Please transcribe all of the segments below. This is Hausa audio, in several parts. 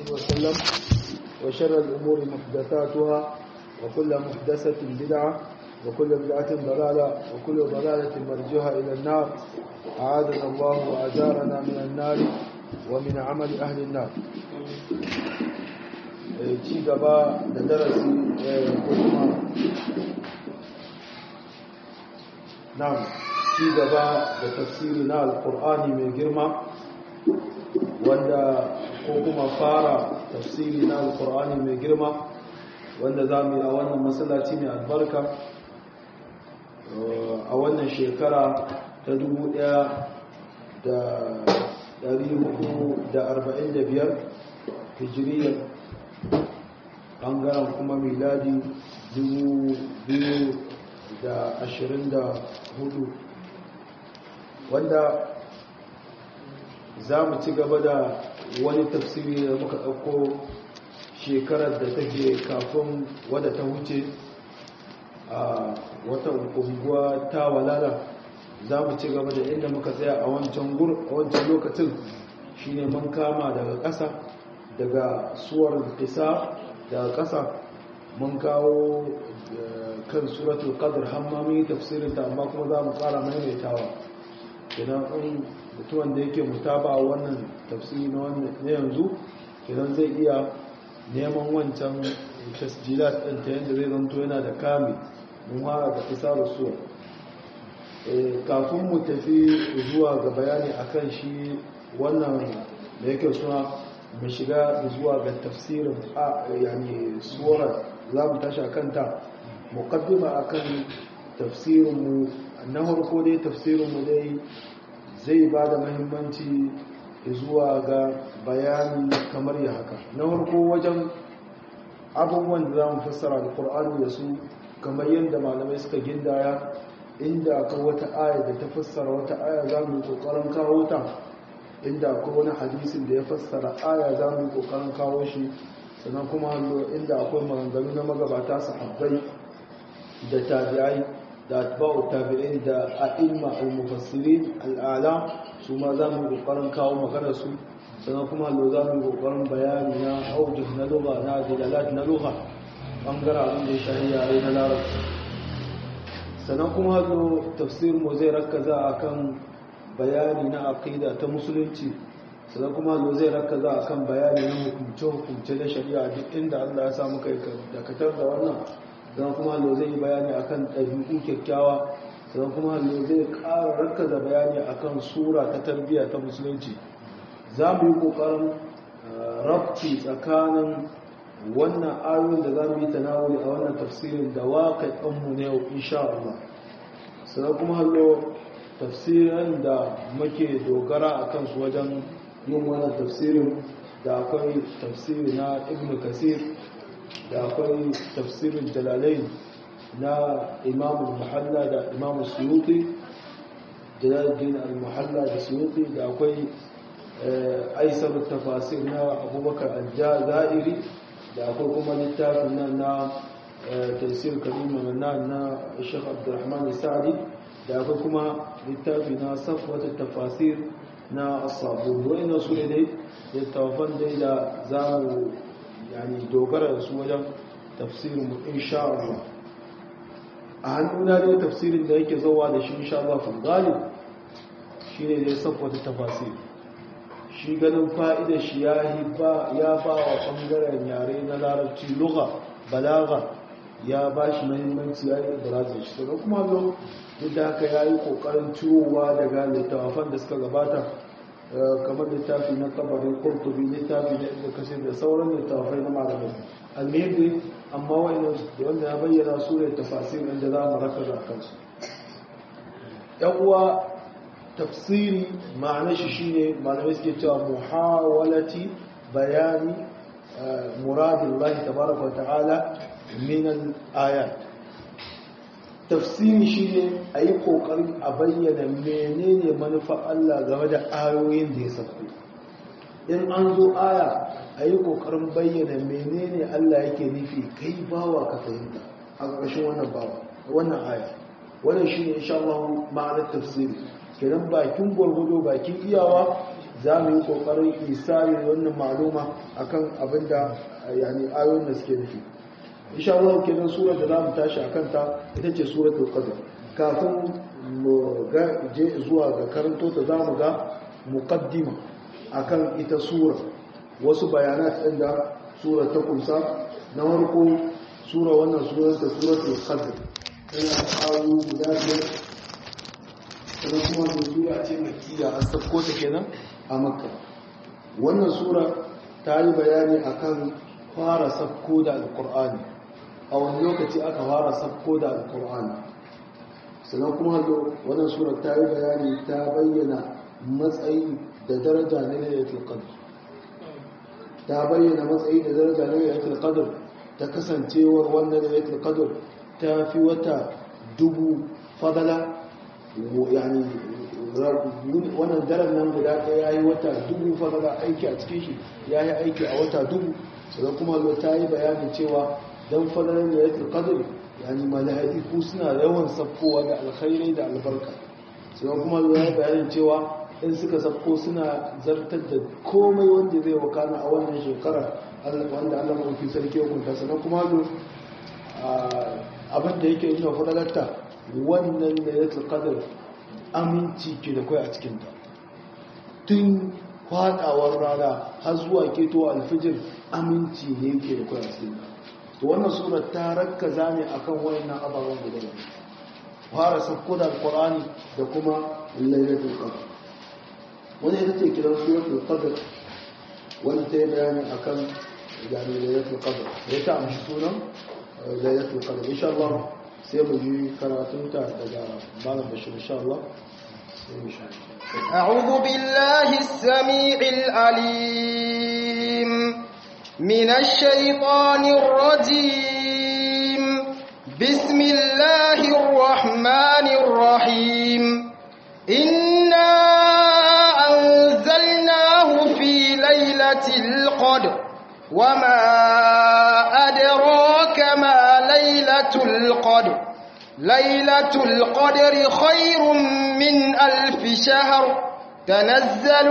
وسلم وشر الأمور محدثاتها وكل محدثة بدعة وكل بدعة ضلالة وكل ضلالة مرجوها إلى النار أعاذنا الله وأجارنا من النار ومن عمل أهل النار ci gaba da darasi ko kuma na ci gaba da tafsiri na alkur'ani mai girma wanda ko kuma fara tafsiri na alkur'ani mai girma wanda za mu yi a wannan masallaci mai albarka a wannan shekara ta 1445 hijiriyar ɓangaren kuma miladi 2024 wanda za mu ci gaba da wani tafsiri da muka ɗauko shekarar da take kafin wadda ta wuce a wata unguwa ta walala za mu ci gaba da inda muka tsaya a wancan lokacin shine mun kama daga ƙasa daga suwar isa daga ƙasa mun kawo kan suratul qadr hammami tafsirin ta amma kuma za mu ƙara maimaitawa idan in mutuwan da yake mutaba wannan tafsiri na wannan yanzu idan zai iya neman wancan tasjilat ɗin ta yadda zai zanto yana da kame mun fara da isa da suwa kafin mu tafi zuwa ga bayani akan shi wannan da yake suna mu shiga zuwa ga tafsirin a yani suwar za mu tashi kanta muqaddima akan tafsirinmu na farko dai tafsirinmu dai zai ba da mahimmanci zuwa ga bayani kamar ya haka na farko wajen abubuwan da za mu fassara da ƙur'ani da su kamar yadda malamai suka gindaya inda akwai wata aya da ta fassara wata aya za mu yi ƙoƙarin kawo ta inda akwai wani hadisin da ya fassara aya za mu yi ƙoƙarin kawo shi sannan kuma inda akwai maganganu na magabata sahabbai da tabi'ai da atba'u tabi'in da a'imma al-mufassirin al'ala su ma za mu yi ƙoƙarin kawo maganar su sannan kuma hallo za mu yi ƙoƙarin bayani na aujih na lugha na dilalat na lugha ɓangaren abin da ya shahi yare na larabci sannan kuma hallo tafsir mu zai rakaza akan bayani na aqida ta musulunci sannan kuma hallo zai rakaza akan bayani na hukumce-hukumce na shari'a duk inda Allah ya samu kai dakatar da wannan sannan kuma hallo zai yi bayani akan ɗabi'u kyakkyawa sannan kuma hallo zai ƙara rakaza bayani akan sura ta tarbiyya ta musulunci za mu yi ƙoƙarin rabci tsakanin wannan ayoyin da za mu yi tanawuli a wannan tafsirin da waƙaƙanmu na yau insha Allah sannan kuma hallo tafsirin da muke dogara a kansu wajen yin wannan tafsirin da akwai tafsiri na ibn kasir da akwai tafsirin jalalai na imamu muhalla da imamu suyuti jalaluddin al-muhalla da suyuti da akwai aisar tafasir na abubakar al-jazairi da akwai kuma littafin nan na tafsir karim na na shekh abdurrahman sa'adi da akwai kuma littafi na safwata tafasir na asabun wa'ina su ne dai littafan dai da za mu yani dogara da su wajen tafsirin mu insha Allah a hannuna dai tafsirin da yake zauwa da shi insha Allah fi galib shine dai safwata tafasir shi ganin fa'ida shi ya ba wa ɓangaren yare na larabci lugha balaga ya ba shi mahimmanci ya yi brazil shi sannan kuma zo duk da haka ya yi ƙoƙarin ciwowa daga littafan da suka gabata kamar littafi na kabarin kurtubi littafi na inda kasir da sauran littafai na malamai almehdi amma wani da wanda ya bayyana su ne tafasir inda za mu raka da kansu yan uwa tafsiri ma'ana shi shine malamai suke cewa muhawalati bayani muradillahi tabaraka wa ta'ala min al-ayat tafsiri shine ayi kokarin a bayyana menene manufa Allah game da ayoyin da ya sako in an zo aya ayi kokarin bayyana menene Allah yake nufi kai bawa ka fahimta a ƙarshen wannan bawa wannan aya wannan shine insha Allah ma'anar tafsiri kenan bakin gwargwado bakin iyawa za mu yi kokarin isari wannan maluma akan abinda yani ayoyin da suke nufi insha Allah kenan surar da zamu tashi akan ta ita ce suratul qadr kafin mu ga je zuwa ga karanto ta zamu ga muqaddima akan ita sura wasu bayanat din da sura ta kunsa na farko sura wannan surar ta suratul qadr tana ayu guda biyar sannan kuma da sura ce makkiya an sako ta kenan a makka wannan sura ta yi bayani akan fara sakko da alkur'ani a wani lokaci aka fara sakko da alkur'ani sannan kuma hallo wannan sura ta yi bayani ta bayyana matsayi da daraja na lailatul qadr ta bayyana matsayi da daraja na lailatul qadr ta kasancewar wannan lailatul qadr ta fi wata dubu fadala yani wannan daren nan guda ɗaya ya yi wata dubu fadala aiki a cikin shi ya yi aiki a wata dubu sannan kuma zo ta yi bayanin cewa don fadalar da ya turkadir yani mala'iku suna yawan safkowa da alkhairai da albarka sannan kuma zo ya yi bayanin cewa in suka safko suna zartar da komai wanda zai wakana a wannan shekara wanda allah mafi sarki hukunta sannan kuma zo abin da yake nuna fadalarta wannan da ya turkadir aminci ke da kai a cikinta tun fadawar rana har zuwa keto alfijir aminci ne ke da kai a cikinta to wannan sura ta rakkaza ne akan wayannan ababen guda ne fara sakko da alqur'ani da kuma lailatul qadr wani ita ce kiran suratul qadr wani ta yi bayani akan yani lailatul qadr ya ta amshi sunan lailatul qadr insha Allah sai mu ji karatunta daga malam bashir insha Allah أعوذ بالله السميع العليم من الشيطان الرجيم بسم الله الرحمن الرحيم إنا أنزلناه في ليلة القدر وما أدراك ما ليلة القدر ليلة القدر خير من ألف شهر تنزل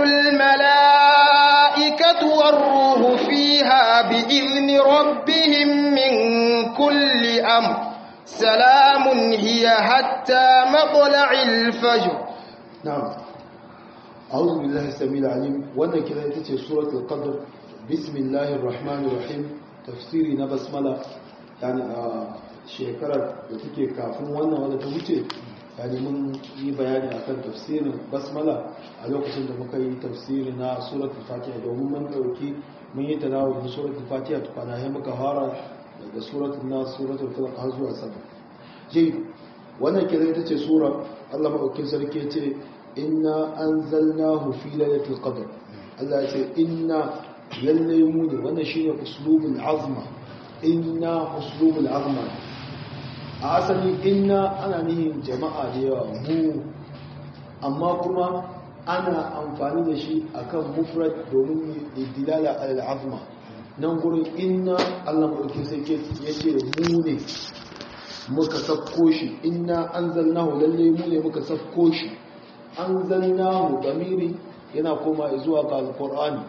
الملائكة والروح فيها بإذن ربهم من كل أمر سلام هي حتى مطلع الفجر نعم أعوذ بالله السميع العليم وانا كده يتتي سورة القدر بسم الله الرحمن الرحيم تفسيري نبسملة يعني آه shekarar da take kafin wannan wadda ta wuce yani mun yi bayani akan tafsirin basmala a lokacin da muka yi tafsiri na suratul fatiha domin mun dauki mun yi tanawul da suratul fatiha tukwana sai muka fara daga suratul nas suratul falaq har zuwa sama ji wannan kira ita ce sura Allah madaukakin sarki ce inna anzalnahu fi lailatul qadr Allah ya ce inna lalle mu ne wannan shine uslubul azma inna uslubul azma a asali inna ana nihin jama'a da yawa mu amma kuma ana amfani da shi akan mufrad domin dilala al-azma nan gurin inna Allah madauki sai ke yace mu ne muka safko shi inna anzalnahu lalle mu ne muka safko shi anzalnahu damiri yana koma zuwa ga alqur'ani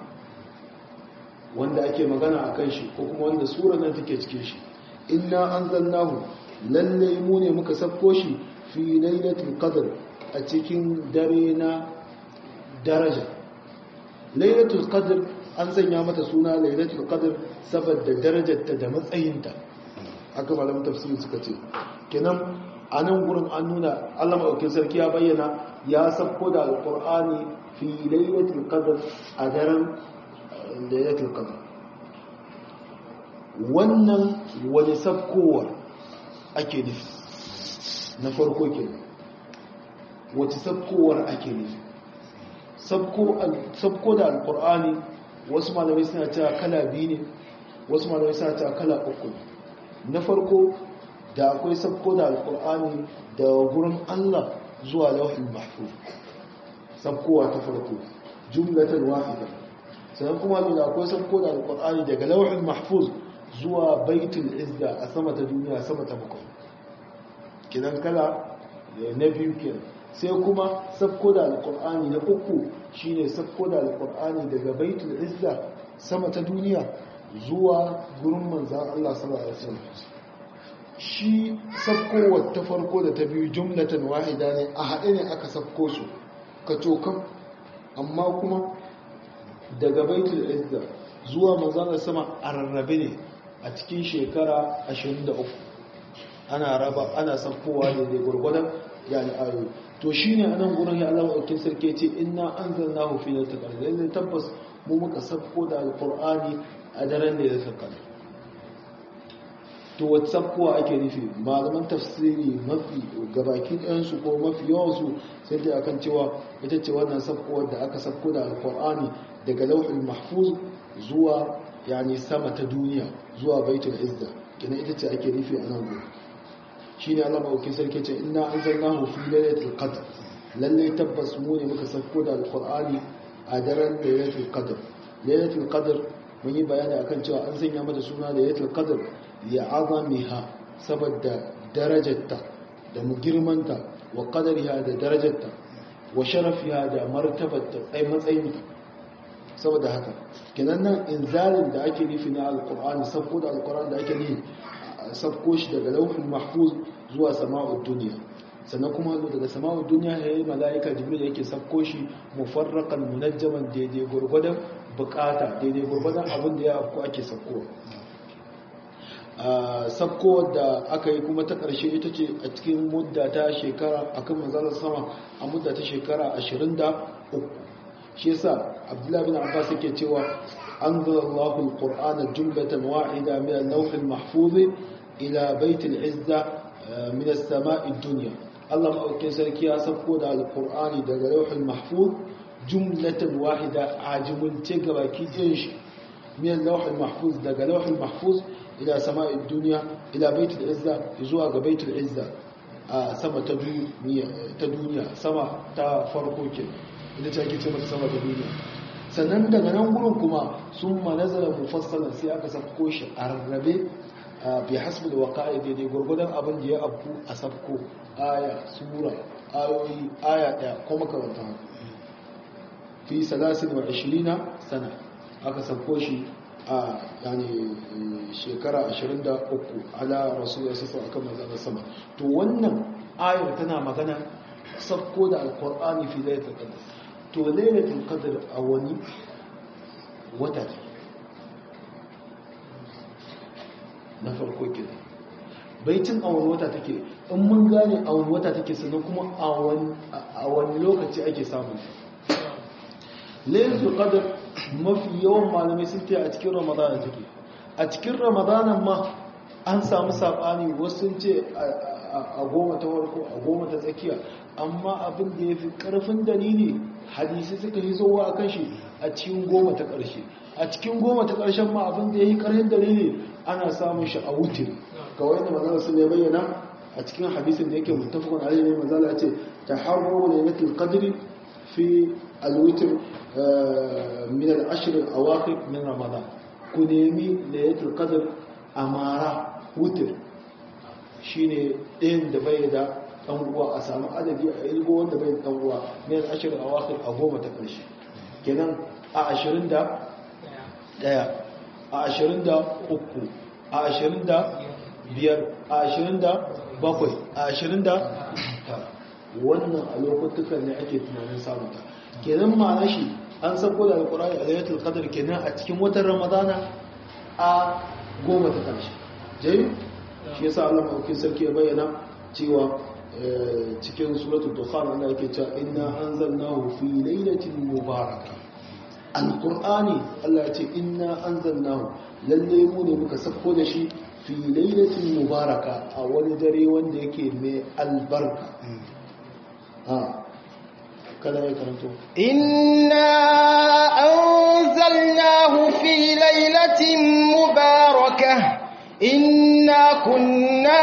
wanda ake magana akan shi ko kuma wanda sura nan take cikin shi inna anzalnahu lalle mu ne muka safko shi fi lailatul qadr a cikin dare na daraja lailatul qadr an sanya mata suna lailatul qadr saboda darajarta da matsayinta aka malamin tafsiri suka ce kenan a nan gurin an nuna Allah madaukakin sarki ya bayyana ya safko da alqur'ani fi lailatul qadr a daren lailatul qadr wannan wani safkowar ake nufi na farko ke wace sabkowar ake nufi sabko da alkur'ani wasu malamai suna cewa kala biyu ne wasu malamai suna cewa kala uku na farko da akwai sabko da alkur'ani da gurin allah zuwa lauhin mahfuz sabkowa ta farko jumlatan wahida sannan kuma da akwai sabko da alkur'ani daga lauhin mahfuz zuwa baitul izza a sama ta duniya sama ta bakwai kidan kala na biyu kenan sai kuma sabko da alkur'ani na uku shine sabko da alkur'ani daga baitul izza sama ta duniya zuwa gurin manzan Allah sallallahu alaihi wasallam shi sabkowar ta farko da ta biyu jumlatan wahida ne a haɗe ne aka sabko su ka cokan amma kuma daga baitul izza zuwa manzan sama a rarrabe ne a cikin shekara 23 ana raba ana sabkowa ne da gurgurdan yani ayoyi to shine anan gurin ya Allah ɗaukin sarki ce inna anzalnahu fi lailatul qadr lalle tabbas mu muka sabko da alqur'ani a daren da ya saka to wata sabkowa ake nufi malaman tafsiri mafi gabaki ɗayansu ko mafi yawansu sai dai akan cewa ita ce wannan sabkowar da aka sabko da alqur'ani daga lauhul mahfuz zuwa yani sama ta duniya zuwa baitul izza kina ita ce ake nufi a nan gurin shine Allah maukin sarki ce inna anzalnahu fi lailatul qadr lalle tabbas mu ne muka sauko da alqur'ani a daren lailatul qadr lailatul qadr mun yi bayani akan cewa an sanya mata suna lailatul qadr ya azamiha saboda darajarta da girmanta wa qadariha da darajarta wa sharafiha da martabarta ai matsayinta saboda haka kenan nan inzalin da ake nufi na alqur'ani sauko da alqur'ani da ake nufi sabko shi daga lauhin mahfuz zuwa sama'ud duniya sannan kuma daga sama'ud duniya ya yi mala'ika jibril yake sabko shi mufarraqan munajjaman daidai gurgudan bukata daidai gurgudan abin da ya afko ake sabkowa sabko da aka yi kuma ta ƙarshe ita ce a cikin mudda ta shekara akan manzalar sama a mudda ta shekara 23 shi yasa abdullahi bin abbas yake cewa أنزل الله القرآن جملة واحدة من اللوح المحفوظ إلى بيت العزة من السماء الدنيا الله أوكي سركي أسفقود على القرآن دقى لوح المحفوظ جملة واحدة عاجم تقبى كيجنش من اللوح المحفوظ دقى لوح المحفوظ إلى سماء الدنيا إلى بيت العزة يزوى بيت العزة آه سما تدنيا سما تفرقوك إذا تأكي سما سما تدنيا sannan daga nan gurin kuma sun manazara mufassalan sai aka safko shi a rarrabe bi hasbul waqa'i daidai gurgudan abin da ya abu a safko aya sura ayoyi aya daya ko makaranta haka fi 23 sana aka safko shi a yani shekara 23 ala rasulullah sallallahu alaihi wasallam sama to wannan ayar tana magana safko da alqur'ani fi lailatul qadr to lailatul qadr a wani wata na farko kenan baitin a wani wata take in mun gane a wani wata take sannan kuma a wani lokaci ake samun lailatul qadr mafi yawan malamai sun ce a cikin ramadana take a cikin ramadana ma an samu sabani wasu sun ce a goma ta farko a goma ta tsakiya amma abin da ya fi ƙarfin dalili hadisi suka yi zowa a kashi a cikin goma ta ƙarshe a cikin goma ta ƙarshen ma abin da ya yi ƙarfin dalili ana samun shi a wutir kawai da mazala sun ya bayyana a cikin hadisin da yake mutafakon alayhi ne mazala ce ta harbo da yanatul qadri fi alwitir min al-ashr al-awaqib min ramadan ku nemi laylatul qadr amara wutir shine ɗayan da bai da ɗan uwa a samu adadi a ilgo wanda bai da ɗan uwa ne a ashirin a wakil a goma ta ƙarshe kenan a ashirin da ɗaya a ashirin da uku a ashirin da biyar a ashirin da bakwai a ashirin da wannan a lokutukan ne ake tunanin samunta kenan ma'ana shi an sako da alkurari a layatul qadr kenan a cikin watan ramadana a goma ta ƙarshe jayi shi yasa Allah madaukakin sarki ya bayyana cewa cikin suratul dukhan Allah yake cewa inna anzalnahu fi lailatin mubarakah alqur'ani Allah ya ce inna anzalnahu lalle mu ne muka sako da shi fi lailatin mubaraka a wani dare wanda yake mai albarka ha kada ya karanto inna anzalnahu fi lailatin mubarakah inna kunna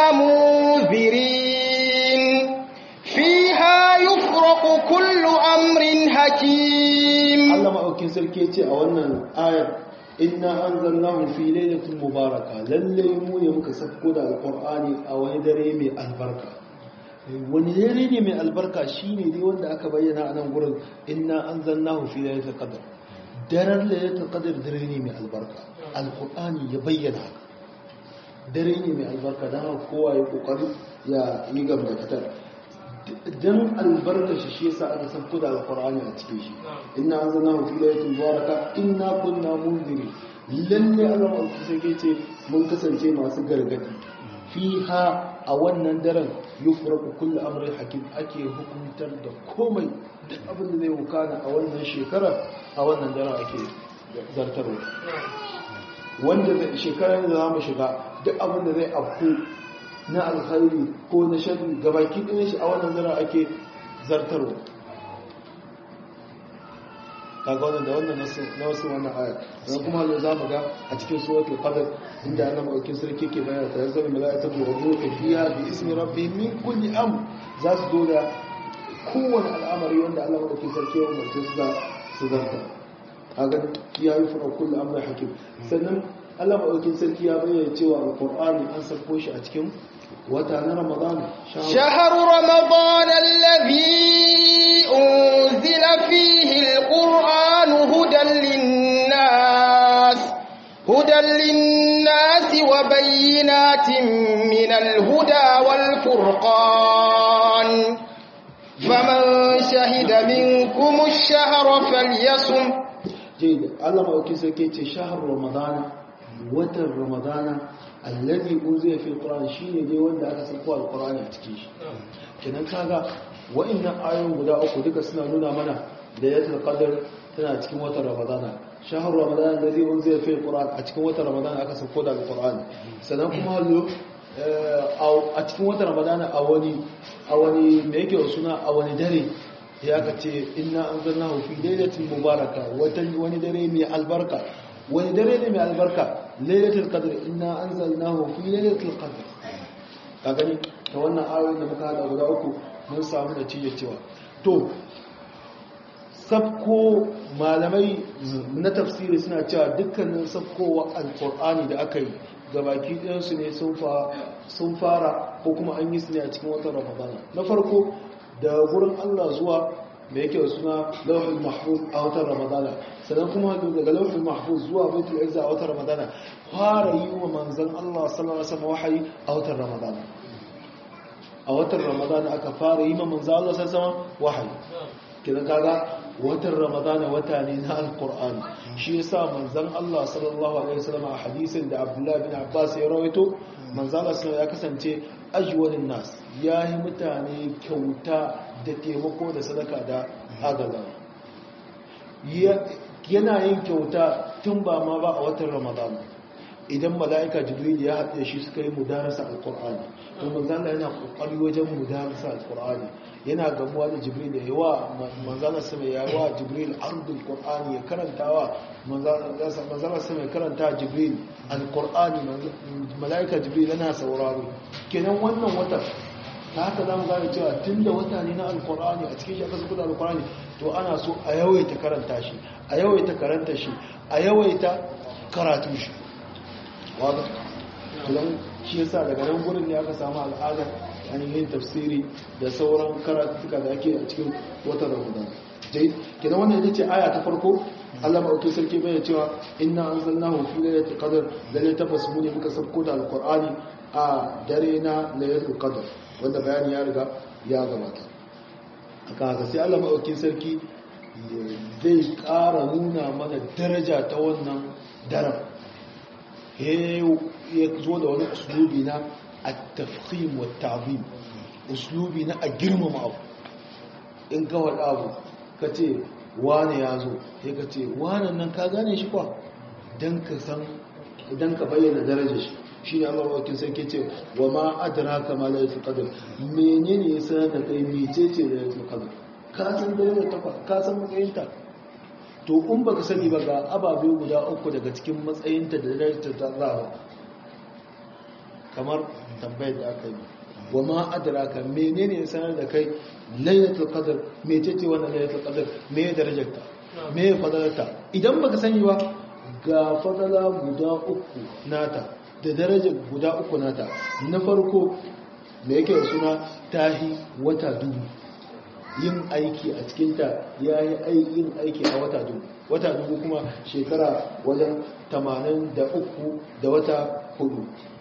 munzirin fiha yufraqu kullu amrin hakim Allah maɗaukin sarki ce a wannan ayar inna anzalnahu fi lailatin mubaraka lalle mu ne muka sako da alqur'ani a wani dare mai albarka wani dare ne mai albarka shine dai wanda aka bayyana a nan gurin inna anzalnahu fi lailatul qadr daren lailatul qadr dare ne mai albarka alqur'ani ya bayyana haka dare ne mai albarka dan haka kowa ya kokari ya yi gaba da katar dan albarka shi shi yasa aka san kuda alqur'ani a cikin shi inna anzalnahu fi lailatul mubaraka inna kunna munziri lalle Allah ma sai ce mun kasance masu gargadi fiha a wannan daren yufraku kullu amrin hakim ake hukuntar da komai duk abin da zai wukana a wannan shekarar a wannan daren ake zartarwa wanda zai shekarar da za mu shiga duk abin da zai afku na alkhairi ko na sharri gabaki ɗin shi a wannan daren ake zartarwa kaga wannan da wannan na wasu wannan ayat dan kuma Allah za mu ga a cikin suratul qadr inda Allah madaukin sarki ke bayani ta yanzu malaikatu wa ruhu fiha bi ismi rabbihim min kulli amr za su zo da kowane al'amari wanda Allah madaukin sarki ya umarce su da su zarta kaga ya yi fara kullu amri hakim sannan Allah madaukin sarki ya bayyana cewa alqur'ani an sarko shi a cikin wata na ramadan شهر رمضان الذي أنزل فيه القرآن هدى للناس هدى للناس وبينات من الهدى والفرقان فمن شهد منكم الشهر فليصم جيد الله ما أكيد سكيت شهر رمضان وتر رمضان alladhi unzila fil qur'an shine dai wanda aka sako alqur'ani a cikin shi kenan kaga wa'annan ayoyin guda uku duka suna nuna mana da yatul qadr tana cikin watan ramadana shahar ramadana alladhi unzila fil qur'an a cikin watan ramadana aka sako da alqur'ani sannan kuma hallo a cikin watan ramadana a wani a wani me yake suna a wani dare ya ka ce inna anzalnahu fi lailatin mubaraka wani dare mai albarka wani dare ne mai albarka lailatul qadr inna anzalnahu fi lailatul qadr ka gani ta wannan ayoyin da muka hada guda uku mun samu da cije cewa to sabko malamai na tafsiri suna cewa dukkanin sabkowa alqur'ani da aka yi gabaki ɗayansu ne sun fara ko kuma an yi su ne a cikin watan ramadana na farko da gurin allah zuwa da yake da suna lauhul mahfuz a watan ramadana sannan kuma daga lauhul mahfuz zuwa baitul izza a watan ramadana fara yi wa manzon Allah sallallahu alaihi wasallam wahayi a watan ramadana a watan ramadana aka fara yi wa manzon Allah sallallahu alaihi wasallam wahayi kidan kaga watan ramadana wata ne na alqur'ani shi yasa manzon Allah sallallahu alaihi wasallam a hadisin da Abdullah bin Abbas ya rawaito manzon Allah sallallahu ya kasance ajwalin nas yayi mutane kyauta da taimako da sadaka da agaza yana yin kyauta tun ba ma ba a watan ramadan idan mala'ika jibril ya haɗe shi suka yi mudarasa alƙur'ani to manzana yana ƙoƙari wajen mudarasa alƙur'ani yana gamuwa da jibril da yawa manzana sama ya wa jibril ardul qur'ani ya karantawa manzana sama ya karanta jibril alƙur'ani mala'ika jibril yana sauraro kenan wannan watan ta haka za mu gane cewa tun da wata ne na alkur'ani a cikin shi aka zuba da alkur'ani to ana so a yawaita karanta shi a yawaita karanta shi a yawaita karatu shi wadda tulan shi yasa daga nan gurin ne aka samu al'adar ainihin tafsiri da sauran karatuka da ake a cikin watan ramadan jai kina wannan ita ce aya ta farko Allah maɗauki sarki bai cewa inna anzalnahu fi lailatul qadr lalle tabbas mu ne muka sabko da alqur'ani a dare na lailatul qadr wanda bayani ya riga ya gabata aka haka sai Allah maɗauki sarki zai ƙara nuna mana daraja ta wannan daren ya zo da wani uslubi na at-tafkhim wa ta'zim uslubi na a girmama abu in ka wada abu ka ce wane ya zo ya ka ce wane nan ka gane shi kwa don ka san idan ka bayyana darajar shi shi ne amma wakil sai ke ce wa ma adara ka ma laifin kadar menene ya sanar da kai mece ce da laifin kadar ka san darajar ta ka san matsayinta to in baka sani ba ga ababe guda uku daga cikin matsayinta da darajar ta zawa kamar tambayar da aka yi wa ma adraka menene ya sanar da kai lailatul qadr mece ce wannan lailatul qadr me ya darajarta me ya fadalarta idan baka sani ba ga fadala guda uku nata da daraja guda uku nata na farko me yake da suna tahi wata dubu yin aiki a cikinta ya yi yin aiki a wata dubu wata dubu kuma shekara wajen 83 da wata hudu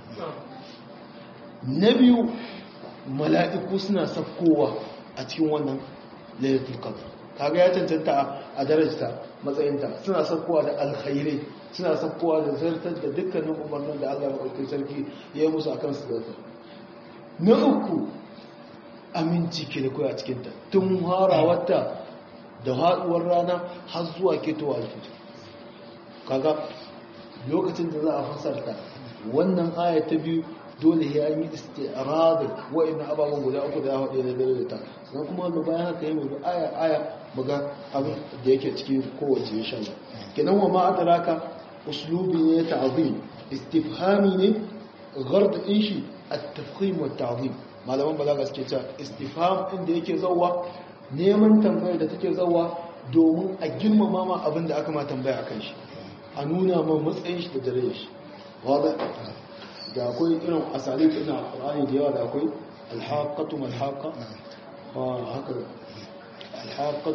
na biyu mala'iku suna sakkowa a cikin wannan lailatul qadr kaga ya cancanta a darajta matsayinta suna sakkowa da alkhairai suna sakkowa da zartar da dukkanin umarnin da Allah maɗauki sarki ya yi musu akan su zartar na uku aminci ke da koya a cikinta tun harawarta da haɗuwar rana har zuwa ketowa alfijir kaga lokacin da za a fasarta wannan aya ta biyu dole ya yi istiradin wa'in ababen guda uku da ya haɗe da dare da ta sannan kuma wanda bayan haka yi mai aya aya buga abin da yake cikin kowace ya sha kenan wa ma'adaraka uslubi ne ta'zim istifhami ne gard din shi at-tafkhim wa ta'zim malaman balaga suke cewa istifham inda yake zawwa neman tambayar da take zawwa domin a girmama ma abin da aka ma tambaya akan shi a nuna ma matsayin shi da dare shi wada da akwai irin asali ina Qur'ani da yawa da akwai alhaqatu malhaqa wa haka alhaqatu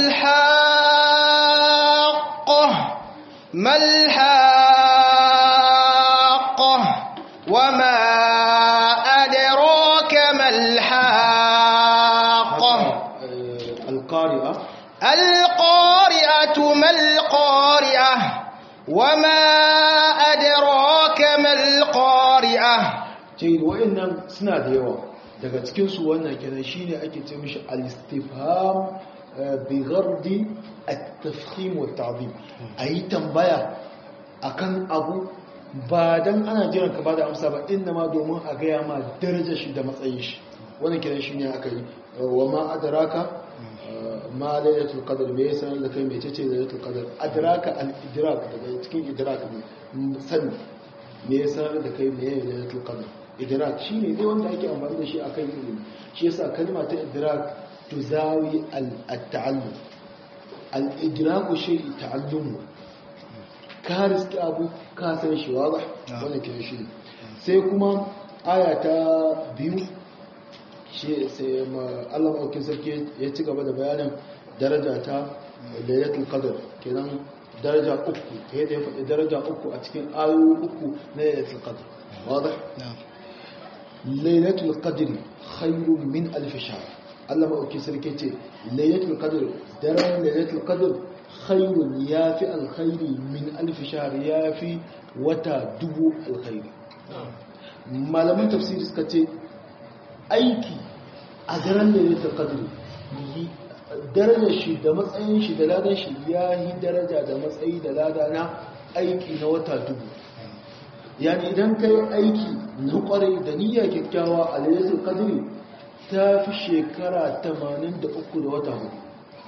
الحاقة ما الحاقة وما أدراك ما الحاقة القارئة القارئة ما القارئة وما أدراك ما القارئة ce wa'annan suna da yawa daga cikinsu wannan kenan shine ake ce mishi al-istifham bi ghardi at-tafkhim wa at-ta'zim ayi tambaya akan abu ba dan ana jiran ka bada amsa ba inna ma domin a gaya ma darajar shi da matsayin shi wannan kenan shine aka yi wa ma adraka ma lailatul qadr me yasa da kai me tace lailatul qadr adraka al-idrak daga cikin idrak ne sani me yasa da kai me lailatul qadr idrak shine dai wanda ake amfani da shi akan ilimi shi yasa kalma ta idrak tuzawi al-ta'allum al-idrak shi ta'allum ka riski abu ka san shi wadah wannan ke shi sai kuma aya ta biyu shi sai Allah maɗaukin sarki ya ci gaba da bayanin daraja ta lailatul qadr kenan daraja uku yadda ya faɗi daraja uku a cikin ayoyi uku na lailatul qadr wadah lailatul qadr khairun min alf shahr Allah maɗaukin sarki ce lailatul qadr daren lailatul qadr khairun yafi alkhairi min alf shahr yafi wata dubu alkhairi malaman tafsiri suka ce aiki a daren da ya taƙadiri darajar shi da matsayin shi da ladan shi ya yi daraja da matsayi da lada na aiki na wata dubu yani idan ka yi aiki na kwarai da niyya kyakkyawa a lalatul kadiri ta fi shekara 83 da wata hudu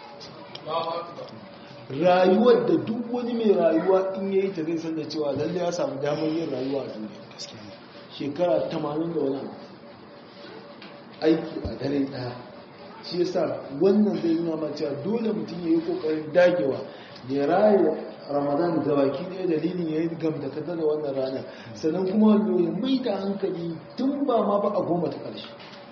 rayuwar da duk wani mai rayuwa in yayi ta zai san da cewa lalle ya samu damar yin rayuwa a duniya shekara 80 da wani aiki a dare daya shi yasa wannan zai nuna ma cewa dole mutum ya yi kokarin dagewa ya raya ramadan da baki ɗaya dalilin ya yi gamdakata da wannan ranar sannan kuma ya mai da hankali tun ba ma ba a goma ta ƙarshe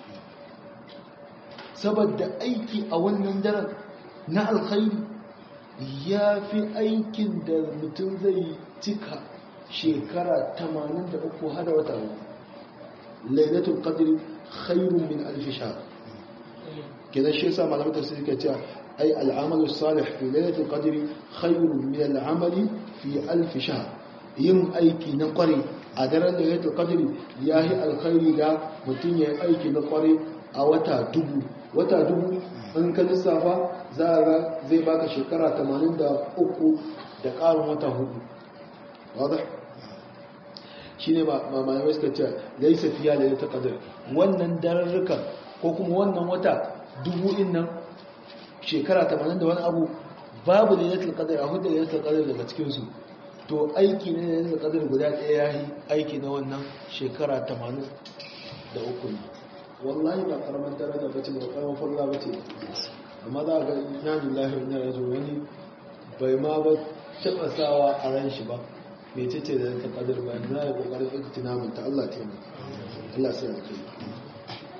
saboda aiki a wannan daren na alkhairi ya fi aikin da mutum zai cika shekara 83 hada wata lailatul qadri khairun min alf shahr kenan shi yasa malamin tafsiri ke cewa ai al'amalu salih fi lailatul qadri khairun min al'amali fi alf shahr yin aiki na kware a daren lailatul qadri yahi alkhairi da mutum ya aiki na kware a wata dubu wata dubu in ka lissafa za a ga zai baka shekara 83 da ƙarin wata hudu wadda shi ne malamai suka ce laisa fiya da ya ta kadar wannan dararrukan ko kuma wannan wata dubu in nan shekara 80 da wani abu babu da ya kadar a hudu da ya kadar daga cikinsu to aiki ne da ya kadar guda ɗaya ya yi aiki na wannan shekara 80 da uku ne wallahi ba karamar daraja bace ba karamar falla bace amma za ga inna lillahi wa inna ilaihi wani bai ma ba taba sawa a ran shi ba me ce da ta kadar ba na ya kokarin iktina mun ta Allah ta yi Allah sai ya kai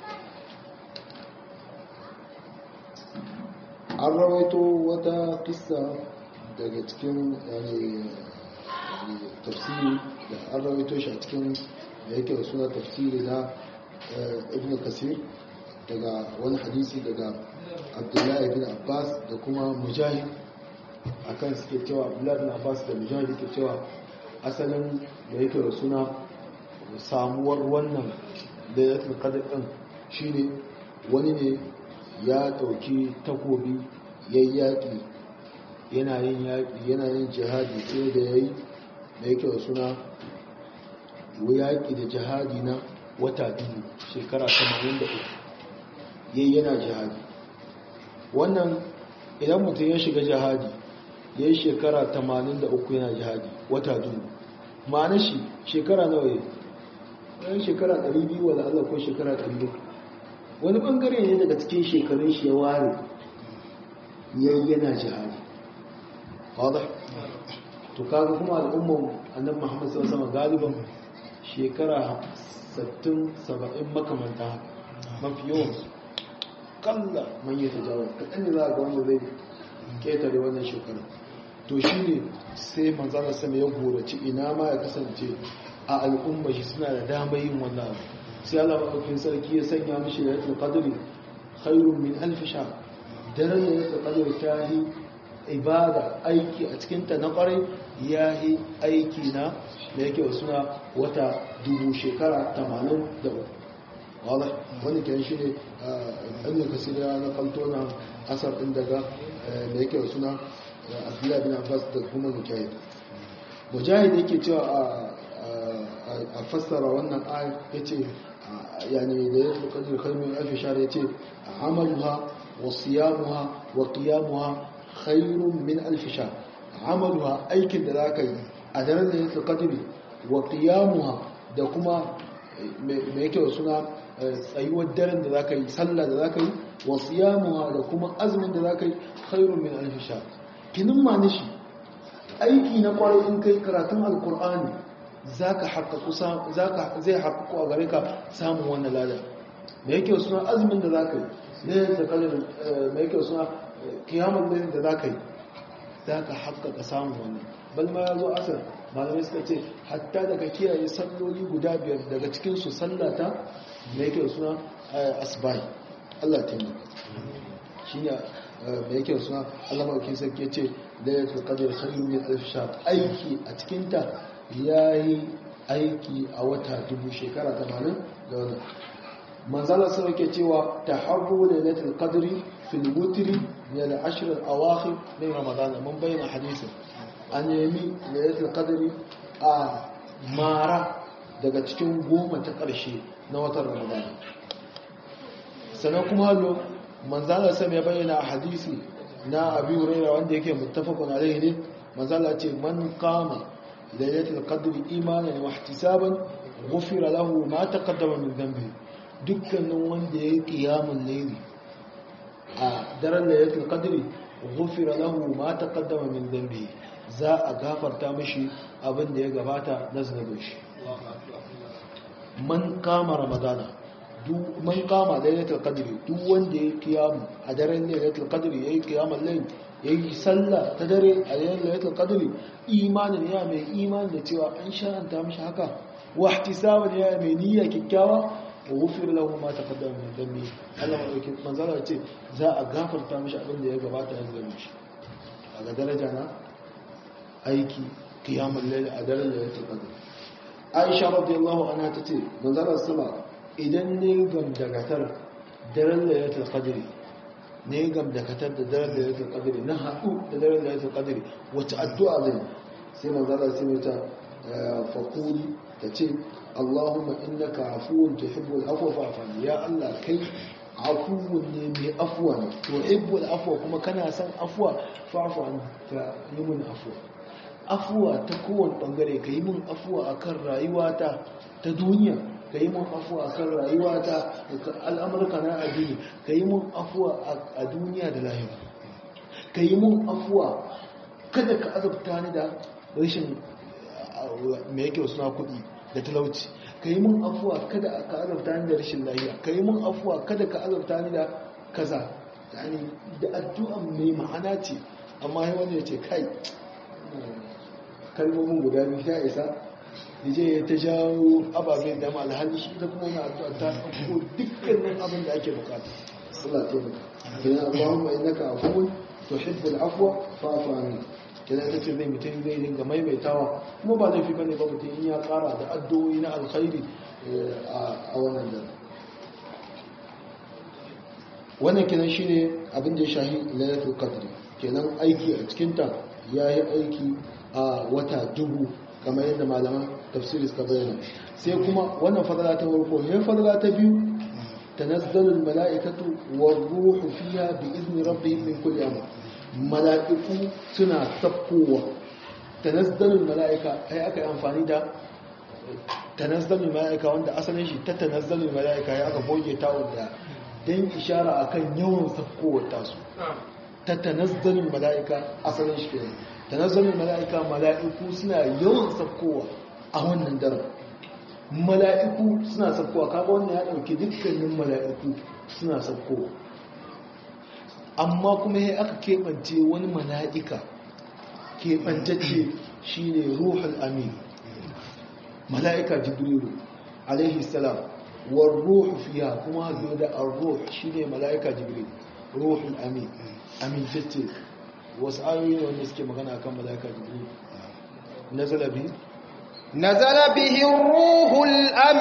an rawaito wata kissa daga cikin yani tafsiri da an rawaito shi a cikin da yake da suna tafsiri na ibn kasir daga wani hadisi daga abdullahi bin abbas da kuma mujahid akan suke cewa abdullahi bin abbas da mujahid ke cewa asalin da yake da suna samuwar wannan da ya qadr din shine wani ne ya dauki takobi yayyaki yana yin yaki yana yin jihadi sai da yayi da yake da suna yaƙi da jihadi na wata biyu shekara 83 yayi yana jihadi wannan idan mutum ya shiga jihadi yayi shekara 83 yana jihadi wata biyu ma'ana shi shekara nawa yayi yayin shekara 200 wala Allah ko shekara 300 wani bangare ne daga cikin shekarun shi ya ware yayi yana jihadi wadah to kaga kuma al'ummar annabi Muhammad sallallahu alaihi wasallam galiban shekara 60 70 makamanta mafi yawan kalla man yi tajawar kaɗan ne za a ga wanda zai ketare wannan shekara to shi ne sai manzana sama ya goraci ina ma ya kasance a al'umma shi suna da dama yin wannan abu sai Allah maɗaukin sarki ya sanya mishi da yatul qadri khairun min alf shahr daren da yatul qadri ta yi ibada aiki a cikin ta na kwarai ya yi aiki na da yake suna wata dubu shekara 83 wadda wani kyan shi ne ɗan kasir ya na kalto na asar ɗin daga da yake suna abdullahi bin abbas da kuma mujahid mujahid yake cewa a fassara wannan ayat ya ce yani da ya fi kadir kalmin alfi shara ya ce amaluha wa siyamuha wa qiyamuha khairun min alfi shara amaluha aikin da za ka yi a daren da ya fi kadiri wa qiyamuha da kuma mai yake suna tsayuwar daren da za ka yi sallah da za ka yi wa siyamuha da kuma azumin da za ka yi khairun min alfi shara kinin ma nishi aiki na kwarai in kai karatun alkur'ani zaka haƙaƙu zaka zai haƙaƙu a gare ka samun wannan lada me yake suna azumin da zaka yi ne da kalin me yake suna kiyamul layl da zaka yi zaka haƙaƙa samun wannan bal ma yazo asar malamai suka ce hatta daga kiyaye salloli guda biyar daga cikin su sallata me yake suna asbai Allah ta yi shine da yake suna Allah maɗauki sarki ya ce da ya fi ƙadar khairun min alfishar aiki a cikinta ya yi aiki a wata dubu shekara tamanin da wani manzala sau ke cewa ta harbo da latin ƙadari filibutiri da da ashirin awakhir min ramadana mun bayyana hadisin an nemi da latin ƙadari a mara daga cikin goma ta ƙarshe na watan ramadana sannan kuma hallo manzala sam ya bayyana a hadisi na abi hurairah wanda yake muttafaqun alaihi ne manzala ce man qama lailatul qadri imanan wa ihtisaban ghufira lahu ma taqaddama min dhanbi dukkanin wanda yayi qiyamul layli a daren lailatul qadri ghufira lahu ma taqaddama min dhanbi za a gafarta mishi abin da ya gabata na zunubin shi man kama ramadana man kama lailatul qadri duk wanda ya kiyamu a daren lailatul qadri yayi kiyamul layl yayi sallah ta dare a daren lailatul qadri imanin ya mai imani da cewa an sharanta mishi haka wa ihtisaban ya mai niyya kikkiawa wa ghufir lahu ma taqaddama min dhanbi Allah madauki manzala ce za a gafarta mishi abin da ya gabata ya zama shi a ga daraja na aiki kiyamul layl a daren lailatul qadri Aisha radiyallahu anha tace manzala sama idan ne gamdagatar daren layatul qadri ne gamdagatar da daren layatul qadri na haɗu da daren layatul qadri wacce addu'a zai sai manzala sai mata faquli tace Allahumma innaka afuwun tuhibbul afwa fa'fu ya Allah kai afuwun ne mai afwa ne tuhibbul afwa kuma kana son afwa fa'fu an ka yi mun afwa afwa ta kowane bangare ka yi mun afwa akan rayuwata ta duniya ka yi mun afuwa a kan rayuwa ta al'amurka na addini ka yi mun afuwa a duniya da lahira ka yi mun afuwa kada ka azabta ni da rashin mai yake suna kuɗi da talauci ka yi mun afuwa kada ka azabta ni da rashin lahira ka yi mun afuwa kada ka azabta ni da kaza yani da addu'a mai ma'ana ce amma sai wani ya ce kai kalmomin guda biyu ta isa je ya ta jawo ababen da alhali shi ita kuma wani addu'a ta ɗauko dukkanin abin da ake bukata Allah ta yi kina Allahumma innaka afuwun tuhibbul afwa fa'fu anni kina ta ce zai mutum zai dinga maimaitawa kuma ba laifi bane ba mutum in ya kara da addu'o'i na alkhairi a wannan da wannan kenan shine abin da ya shahi lailatul qadr kenan aiki a cikin ta yayi aiki a wata dubu kamar yadda malaman tafsiri suka bayyana sai kuma wannan fadala ta farko yayin fadala ta biyu tanazzalu almala'ikatu war-ruhu fiha bi izni rabbihim min kulli amr mala'iku suna sakkowa tanazzalu almala'ika ai aka yi amfani da tanazzalu almala'ika wanda asalin shi ta tanazzalu almala'ika ya aka goge ta wanda dan ishara akan yawan sakkowar tasu ta tanazzalu almala'ika asalin shi kenan tanazzalin mala'ika mala'iku suna yawan sakkowa a wannan daren mala'iku suna sakkowa kaga wannan ya ɗauki dukkanin mala'iku suna sakkowa amma kuma ya aka keɓance wani mala'ika keɓantacce shi ne ruhul amin mala'ika jibrilu alaihi salam war ruhu fiya kuma hazo da ar-ruh shi ne mala'ika jibrilu ruhul amin amintacce wasu ayoyi wanda suke magana kan mala'ika jibril nazala bi nazala bihi ruhul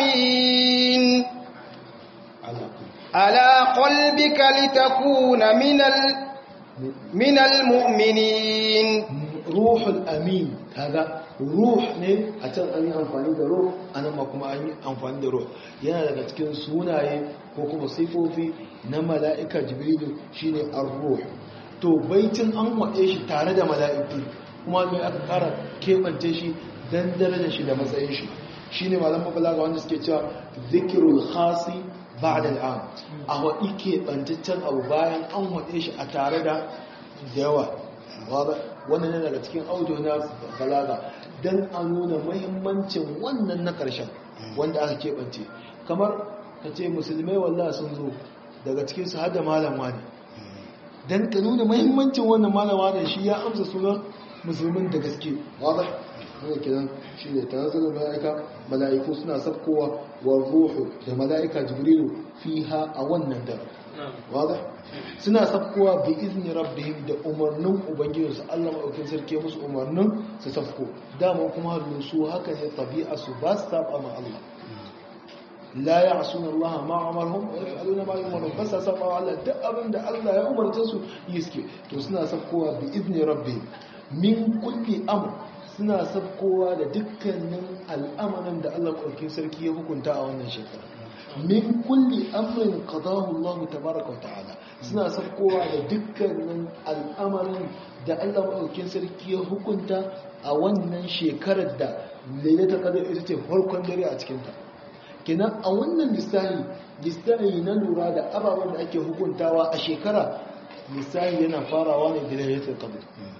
amin ala ala qalbika litakuna minal minal mu'minin ruhul amin kaga ruh ne a can an yi amfani da ruh anan ma kuma an yi amfani da ruh yana daga cikin sunaye ko kuma sifofi na mala'ika jibril shine ar-ruh to baitin an waɗe shi tare da mala'iku kuma mai aka ƙara keɓance shi don darajar shi da matsayin shi shi ne malam mabalaga wanda suke cewa zikirul khasi ba da al'am a waɗi keɓantaccen abu bayan an waɗe shi a tare da yawa wannan yana daga cikin audio na balaga don a nuna mahimmancin wannan na ƙarshen wanda aka keɓance kamar ka ce musulmai wallah sun zo daga cikinsu har da malam wani don ka nuna mahimmancin wannan malama da shi ya amsa sunan musulmin da gaske wadda haka kiran shi ne ta nazarin mala'ika mala'iku suna sabkowa wa ruhu da mala'ika jibrilu fi ha a wannan da wadda suna sabkowa bi izini rabbihim da umarnin ubangijinsu allah maɗaukin sarki musu umarnin su sabko dama kuma halin su haka ne tabi'a su ba su saba ma allah la ya asuna Allah ma amarhum wa yaf'aluna ma yu'marun bas sa saba Allah duk abin da Allah ya umarce su yi suke to suna sabkowa bi izni rabbi min kulli amr suna sabkowa da dukkanin al'amarin da Allah ɗaukin sarki ya hukunta a wannan shekara min kulli amrin qadahu Allah tabaaraka wa ta'ala suna sabkowa da dukkanin al'amarin da Allah ɗaukin sarki ya hukunta a wannan shekarar da lailatul qadr ita ce farkon dare a cikin ta kenan a wannan lissahi lissahi na lura da ababen da ake hukuntawa a shekara lissahi yana farawa ne da lailatul qadr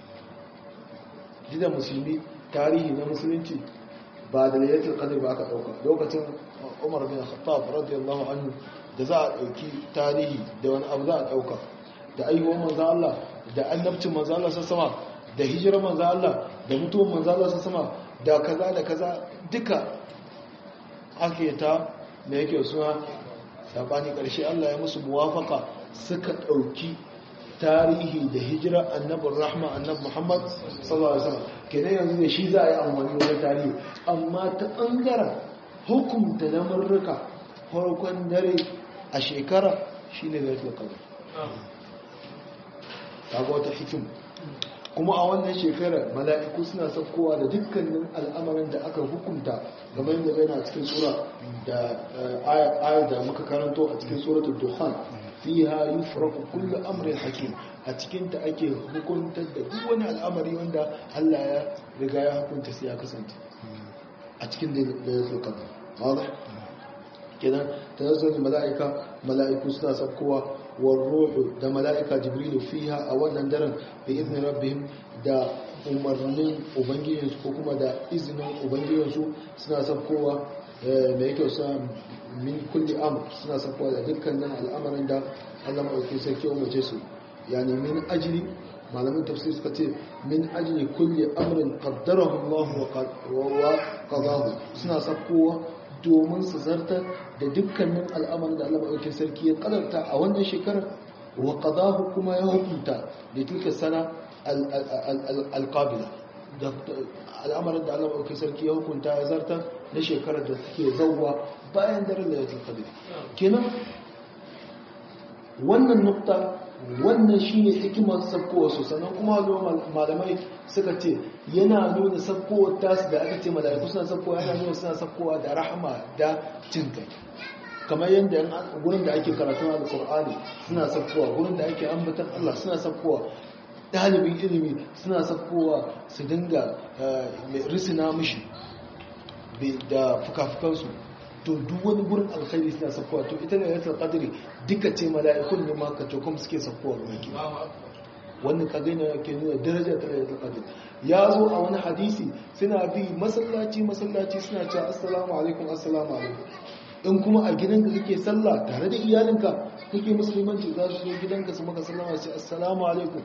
jidan musulmi tarihi na musulunci ba da lailatul qadr ba aka dauka lokacin Umar bin Khattab radiyallahu anhu da za a dauki tarihi da wani abu za a dauka da ayyuwan manzo Allah da annabcin manzo Allah sama da hijirar manzo Allah da mutuwar manzo Allah sama da kaza da kaza duka ake ta da yake suna sabani ƙarshe Allah ya musu muwafaka suka ɗauki tarihi da hijira annabin rahma annab Muhammad sallallahu alaihi wasallam kenan yanzu da shi za a yi amfani wajen tarihi amma ta ɓangaren hukunta na murruka farkon dare a shekara shine da yake kawai ta ga wata hikim kuma a wannan shekarar mala'iku suna saukowa da dukkanin al'amarin da aka hukunta game da yana cikin sura da ayar da muka karanto a cikin suratul dukhan fiha yufraku kullu amrin hakim a cikin ta ake hukuntar da duk wani al'amari wanda Allah ya riga ya hukunta sai ya kasance a cikin da ya zo kaza wadah kenan tanazzul mala'ika mala'iku suna saukowa والروح da mala'ika jibrilu fiha a wannan daren bi izinin rabbihim da umarnin ubangijinsu ko kuma da izinin ubangijinsu suna sabkowa da yake sa min kulli am suna sabkowa da dukkanin al'amarin da Allah maɗauki sarki umarce su yani min ajli malamin tafsir suka ce min ajli kulli amrin qaddarahu Allah wa qadahu suna sabkowa domin su zartar da dukkanin al'amarin da Allah maɗauki sarki ya kadarta a wannan shekarar wa qadahu kuma ya hukunta da tilka sana alƙabila da al'amarin da Allah maɗauki sarki ya hukunta ya zartar na shekarar da suke zauwa bayan daren da ya tilkabi kenan wannan nukta wannan shi ne hikimar sabkowa su sannan kuma malamai suka ce yana nuna sabkowa tasu da aka ce mala'iku suna sabkowa yana nuna suna sabkowa da rahama da jin kai kamar yadda gurin da ake karatun alkur'ani suna sabkowa gurin da ake ambatan Allah suna sabkowa ɗalibin ilimi suna sabkowa su dinga risina mishi da fuka-fukansu to duk wani gurin alkhairi suna sabkowa to ita ne yatar kadiri duka ce mala'ikun ne ma kaco kuma suke sabkowa ruwaki wannan kagaina ke nuna daraja ta yatar kadiri ya zo a wani hadisi suna bi masallaci masallaci suna cewa assalamu alaikum assalamu alaikum in kuma a gidanka kake sallah tare da iyalinka kake musulmanci za su zo gidanka su maka sallama sai assalamu alaikum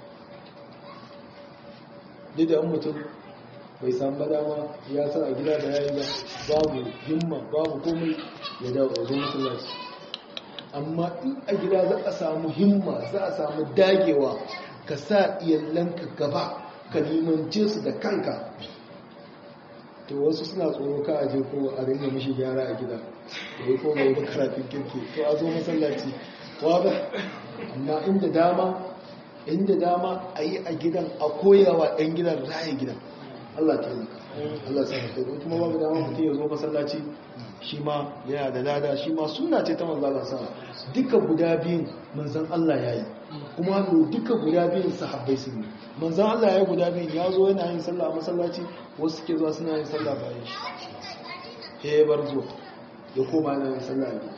duk da mutum bai samu ba dama ya sa a gida da yayi ba babu himma babu komai ya dawo a zo musulmanci amma in a gida za a samu himma za a samu dagewa ka sa iyalanka gaba ka limance su da kanka to wasu suna tsoro ka aje ko a ringa mishi gyara a gida da ya koma yi karatun kirki to a zo masallaci wadda amma inda dama inda dama a yi a gidan a koyawa ɗan gidan raye gidan Allah ta yi Allah sa ta yi kuma babu dama mutum ya zo masallaci shi ma yana da lada shi ma suna ce ta manzala sa duka guda biyun manzan Allah ya yi kuma hannu duka guda biyun sahabbai sun yi manzan Allah ya yi guda biyun ya zo yana yin sallah a masallaci wasu ke zuwa suna yin sallah bayan shi ya bar zuwa ya koma yana yin sallah ne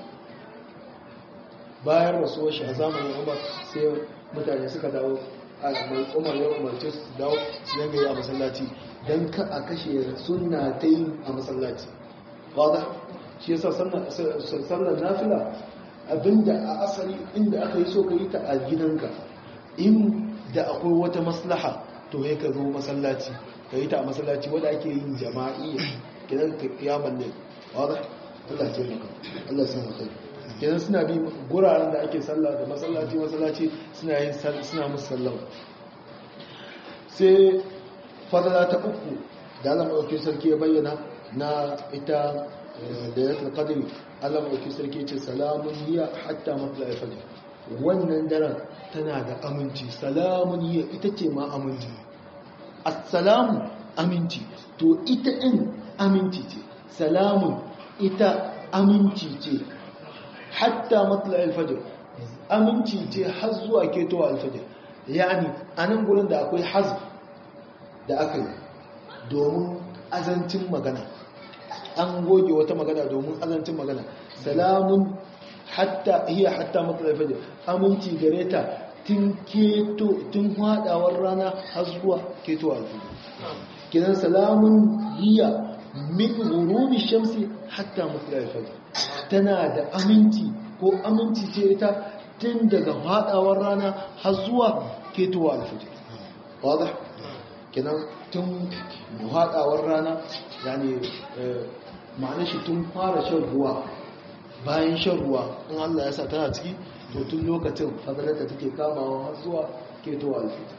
bayan rasuwar shi a zamanin umar sai mutane suka dawo a mai umar ya umarce su dawo su yanga yi a masallaci don ka a kashe suna ta yi a masallaci wadda shi yasa sallar nafila abinda a asali inda aka yi so ka yi ta a gidanka in da akwai wata maslaha to ya ka zo masallaci ka yi ta a masallaci wadda ake yin jama'i gidan ka kiyaman ne wadda Allah ce maka Allah sun maka kenan suna bi guraren da ake sallah da masallaci masallaci suna yin suna musu sallama sai fadala ta uku da Allah mai sarki ya bayyana na ita da ya qadri Allah mai sarki ce salamun hiya hatta matla al-fajr wannan daren tana da aminci salamun hiya ita ce ma aminci assalamu aminci to ita din aminci ce salamun ita aminci ce hatta matla al-fajr aminci ce har zuwa ketowa al-fajr yani anan gurin da akwai hazf da aka yi domin azancin magana an goge wata magana domin azancin magana salamun hatta hiya hatta matla al-fajr aminci gare ta tun keto tun hadawar rana har zuwa ketowa al-fajr kidan salamun hiya min ghurubi shamsi hatta matla al-fajr tana da aminci ko aminci ce ita tun daga hadawar rana har zuwa ketowa al-fajr wadah kenan tun hadawar rana yani ma'ana shi tun fara shan ruwa bayan shan ruwa in Allah ya sa tana ciki to tun lokacin fadalarta take kamawa har zuwa ketowa al-fajr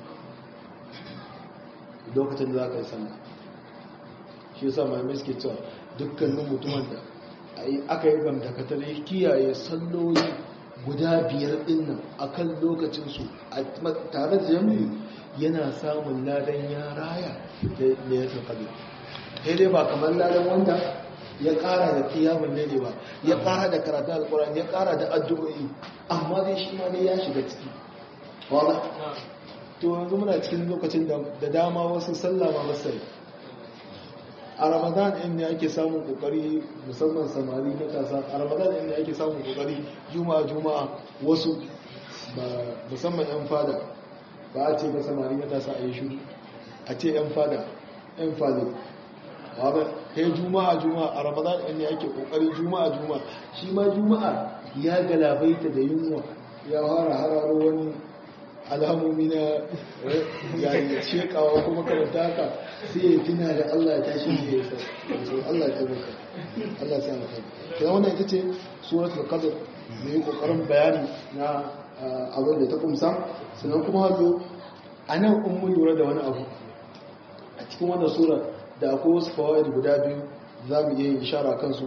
lokacin da za ka yi sallah shi yasa mai suke cewa dukkanin mutumin da aka yi gamdakatar ya kiyaye salloli guda biyar dinnan a kan lokacinsu tare da jami'i yana samun ladan ya raya da ya tsakabe sai dai ba kamar ladan wanda ya kara da kiyamun ne ba ya kara da karatun alkuran ya kara da addu'o'i amma dai shi ma dai ya shiga ciki wala to yanzu muna cikin lokacin da dama wasu sallama masai a ramadan in ne ake samun kokari musamman samari matasa a ramadan in ne ake samun kokari juma'a juma'a wasu musamman yan fada ba a ce ba samari matasa a yi shuru a ce yan fada yan fada ba kai juma'a juma'a a ramadan ɗin ne ake kokari juma'a juma'a shi ma juma'a ya galabaita da yunwa ya fara hararo wani alamomi na yayin shekawa kuma karanta haka sai ya tuna da Allah ya tashi da ya sa Allah ya tabbata Allah ya sa mu kai kuma wannan ita ce suratul qadr mai kokarin bayani na abin da ta kumsa sannan kuma hazo anan in mun lura da wani abu a cikin wannan sura da akwai wasu fawaid guda biyu za mu iya yin ishara kansu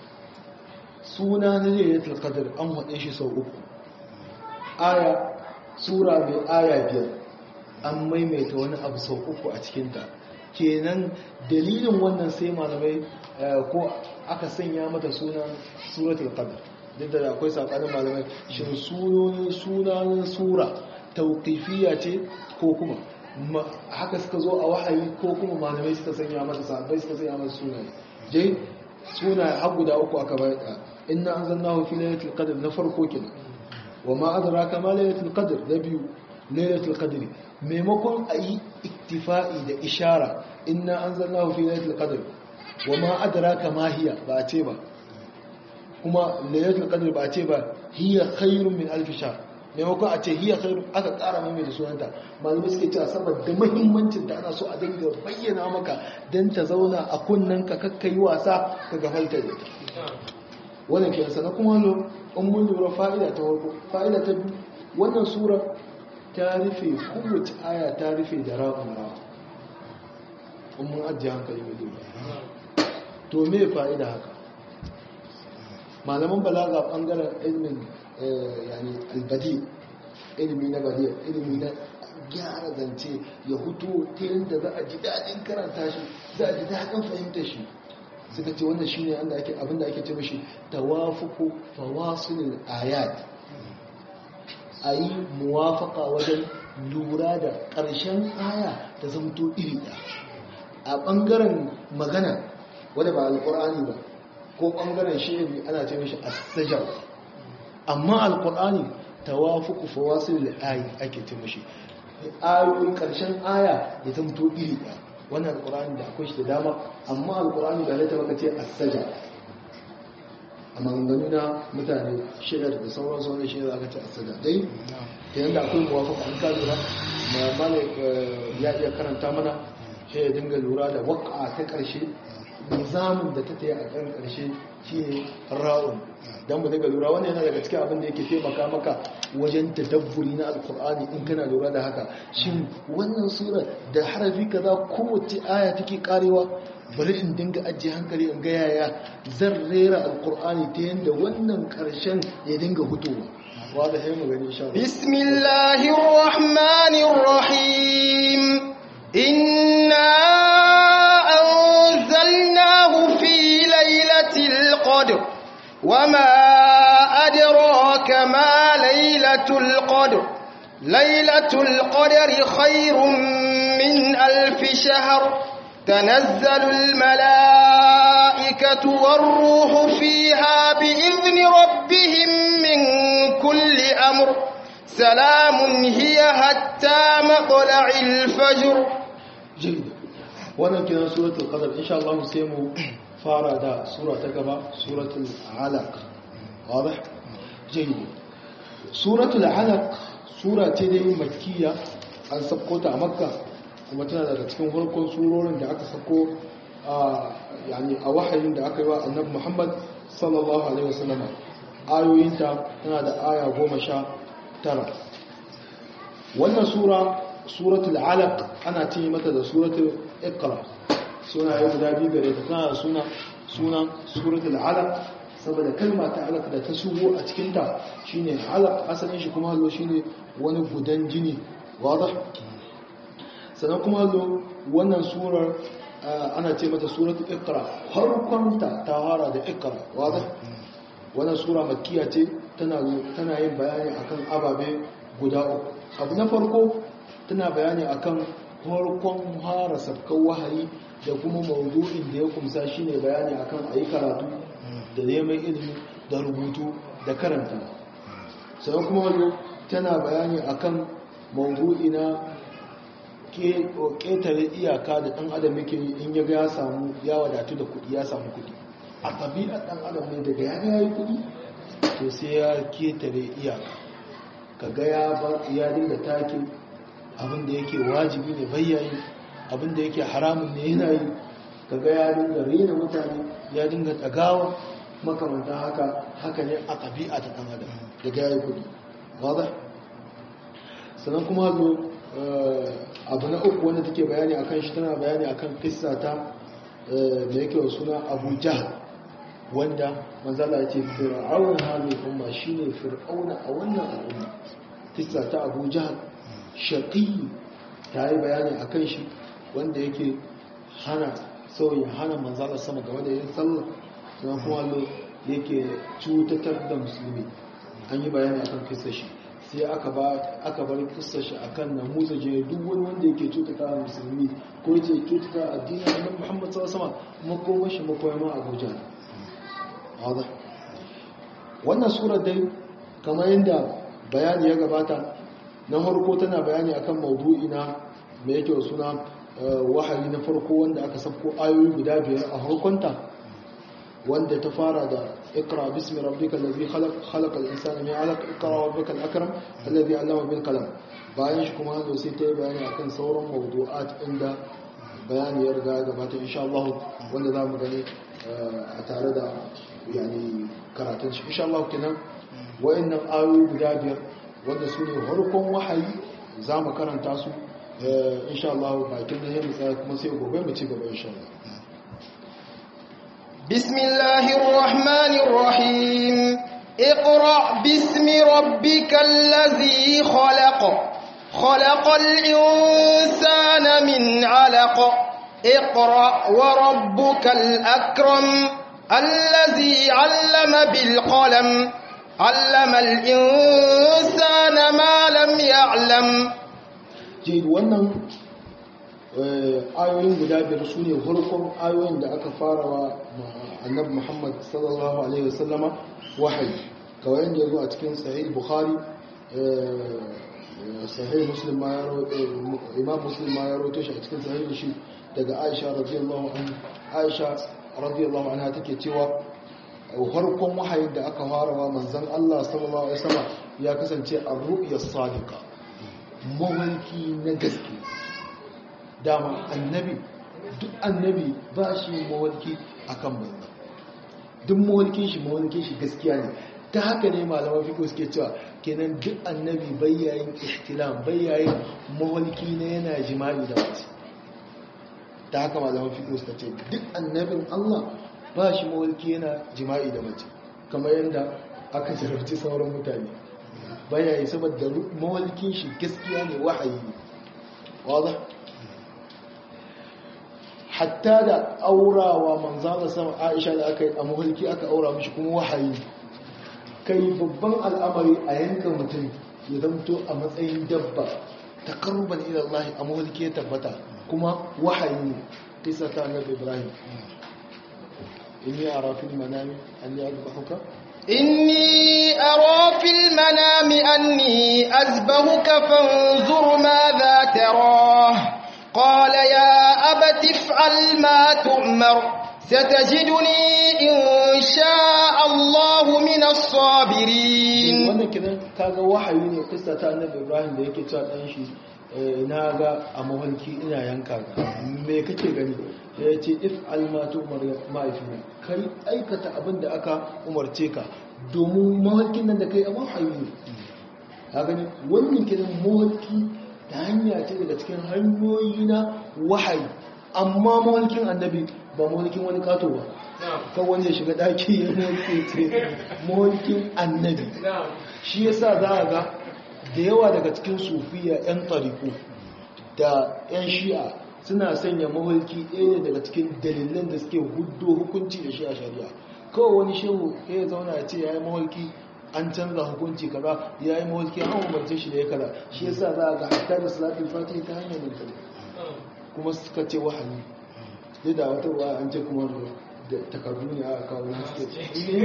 suna na lailatul qadr an haɗe shi sau uku aya sura mai aya biyar an maimaita wani abu sau uku a cikinta kenan dalilin wannan sai malamai ko aka sanya mata sunan suratul qadr duk da akwai sakanin malamai shin sunonin sunanin sura tauqifiyya ce ko kuma haka suka zo a wahayi ko kuma malamai suka sanya mata sahabbai suka sanya mata sunaye dai suna har guda uku aka bayar inna anzalnahu fi lailatul qadr na farko kenan وما أدراك ما ليلة القدر نبي ليلة القدر ميمكن أي اكتفاء ده إشارة إنا أنزلناه في ليلة القدر وما أدراك ما هي بأتيبا كما ليلة القدر بأتيبا هي خير من ألف شهر maimakon a ce hiya khairu aka ƙara mai da sunanta malamai suke cewa saboda muhimmancin da ana so a dinga bayyana maka don ta zauna a kunnen ka kakkai wasa ka gafalta da ita wannan ke sana kuma lo in mun lura fa'ida ta farko fa'ida ta biyu wannan sura ta rufe kowace aya ta rufe da ra'un ra'a in mun ajiye hankali mai duba to me fa'ida haka malaman balaga bangaren ilmin yani albadi ilimi na badiya ilimi na gyara zance ya hutu ta yadda za a ji daɗin karanta shi za a ji daɗin fahimta shi suka ce wannan shine anda ake abinda ake ce mishi tawafuku fawasilil ayat ayi muwafaka wajen lura da ƙarshen aya ta zamto iri ɗaya a ɓangaren magana wadda ba alƙur'ani ba ko ɓangaren shi'iri ana ce mishi as-sajar amma alƙur'ani tawafuku fawasilil ayat ake ce mishi ayoyin ƙarshen aya ya zamto iri ɗaya wannan alkur'ani da akwai shi da dama amma alkur'ani da halatta maka ce asaja a maganganu na mutane shida da sauran sauran shida aka ce asaja dai ta yadda akwai muwafaka an ka lura mana ya iya karanta mana shi ya dinga lura da waka ta ƙarshe nizamin da ta ta yi a kan ƙarshe shi ne ra'un don mu daga lura wani yana daga cikin abin da yake taimaka maka wajen tadabburi na alkur'ani in kana lura da haka shin wannan sura da harafi kaza kowace aya take karewa bari in dinga ajiye hankali in ga yaya zan rera alkur'ani ta yadda wannan karshen ya dinga hutowa wada sai mu gani insha bismillahir rahmanir rahim inna anzalnahu fi lailatul qadr وما أدراك ما ليلة القدر ليلة القدر خير من ألف شهر تنزل الملائكة والروح فيها بإذن ربهم من كل أمر سلام هي حتى مطلع الفجر جيد وانا كنا سورة القدر إن شاء الله سيمو fara da sura ta gaba suratul alaq wadih jayyid suratul alaq sura ce dai makkiya an sako ta a makka kuma tana daga cikin farkon surorin da aka sako a yani a wahayin da aka yi wa annabi Muhammad sallallahu alaihi wasallam ayoyinta tana da aya goma sha tara wannan sura suratul alaq ana ce mata da suratul iqra suna yi guda biyu gare ta tana da suna suna suratul alaq saboda kalma ta alaq da ta shigo a cikin ta shine alaq asalin shi kuma hallo shine wani gudan jini wadah sannan kuma hallo wannan surar ana ce mata suratul iqra farkon ta ta fara da iqra wadah wannan sura makkiya ce tana tana yin bayani akan ababe guda uku abu na farko tana bayani akan farkon fara sabkan wahayi da kuma mawdu'in da ya kumsa shine bayani akan ayi karatu da neman ilimi da rubutu da karanta sai kuma wani tana bayani akan mawdu'i na ƙetare iyaka da ɗan adam yake in ya ga ya samu ya wadatu da kuɗi ya samu kuɗi a ɗabi'ar ɗan adam ne daga ya ga ya yi kuɗi to sai ya ƙetare iyaka ka ga ya dinga take abinda yake wajibi ne bayyayi abinda yake haramun ne yana yi ka ga ya dinga rena mutane ya dinga ɗagawa makamantan haka haka ne a ɗabi'a ta ɗan adam daga ya yi kuɗi wadda sannan kuma zo abu na uku wanda take bayani akan shi tana bayani akan kissa ta da yake wa suna abu jahal wanda manzala ya ce fir'aun halin umma shine fir'auna a wannan al'umma kissa ta abu jahal shaqi ta yi bayani akan shi wanda yake hana sauyin hana manzala sama game da yin sallah sannan kuma yake cutatar da musulmi an yi bayani akan kissa shi sai aka bar kissa shi akan na musa jini duk wani wanda yake cutata a musulmi ko yake cutata a addinin annabi muhammad sallallahu alaihi wasallam makoma shi makoyama abuja hada wannan sura dai kamar yadda bayani ya gabata na farko tana bayani akan maudu'i na me yake suna wahayi na farko wanda aka sabko ayoyi guda biyar a farkonta wanda ta fara da اقرأ باسم ربك الذي خلق خلق الإنسان من علق اقرأ ربك الأكرم الذي علم بالقلم bayan shi kuma hanzo sai ta yi bayani akan sauran mawdu'at inda bayani ya riga gabata insha Allah wanda za mu gani a tare da yani karatun shi insha Allah kenan wayannan ayoyi guda biyar wanda su ne harkon wahayi za mu karanta su insha Allah bakin da ya tsaya kuma sai gobe mu ci gaba insha Allah بسم الله الرحمن الرحيم اقرأ باسم ربك الذي خلق خلق الإنسان من علق اقرأ وربك الأكرم الذي علم بالقلم علم الإنسان ما لم يعلم جيد wannan ayoyin guda biyar su ne farkon ayoyin da aka fara wa annabi muhammad sallallahu alaihi wasallama wahayi kawai yadda ya zo a cikin sahih bukhari sahih muslim ma ya imam muslim ma ya roto shi a cikin sahih shi daga aisha radiyallahu anha aisha radiyallahu anha take cewa farkon wahayin da aka fara wa manzon Allah sallallahu alaihi wasallam ya kasance ar-ru'ya sadiqa mawalki na gaske dama annabi duk annabi ba shi mawalki akan banza duk mawalkin shi mawalkin shi gaskiya ne ta haka ne malaman fiko suke cewa kenan duk annabi bayyayin ihtilam bayyayin mawalki na yana jima'i da mace ta haka malaman fiko suka ce duk annabin Allah ba shi mawalki yana jima'i da mace kamar yadda aka jarabci sauran mutane bayyayi saboda mawalkin shi gaskiya ne wahayi ne wadda hatta da aurawa manzana sama aisha da aka yi a mahulki aka aura mishi kuma wahayi kai babban al'amari a yanka mutum ya zamto a matsayin dabba ta karuban ilallahi a mahulki ya tabbata kuma wahayi ne isa ta annabi ibrahim inni a rafin manami an yi azbahuka إني أرى في المنام أني أزبهك فانظر ماذا تراه قال يا أبت افعل ما تؤمر ستجدني إن شاء الله من الصابرين wannan kidan kaga wahayi ne kissa ta annabi Ibrahim da yake cewa dan shi na ga a mahalki ina yanka ka me kake gani ya ce if almatu ma'aifina kai aikata abin da aka umarce ka domin mahalkin nan da kai a wahayi ne ka gani wannan kidan mahalki ta hanya ce daga cikin hanyoyi na wahayi amma mawalkin annabi ba mawalkin wani kato ba kan wani ya shiga daki ya mawalki ce mawalkin annabi shi yasa za a ga da yawa daga cikin sufiya 'yan tariku da 'yan shi'a suna sanya mawalki ɗaya daga cikin dalilan da suke hudu hukunci da shi a shari'a kawai wani shehu ya zauna ya ce ya yi mawalki an canza hukunci kaza ya yi mawalki an umarce shi da ya kaza shi yasa za a ga hatta da salatul fatih ta hanyar mutane kuma suka ce wahayi sai da wata ruwa an ce kuma da takardu ne a kawo suke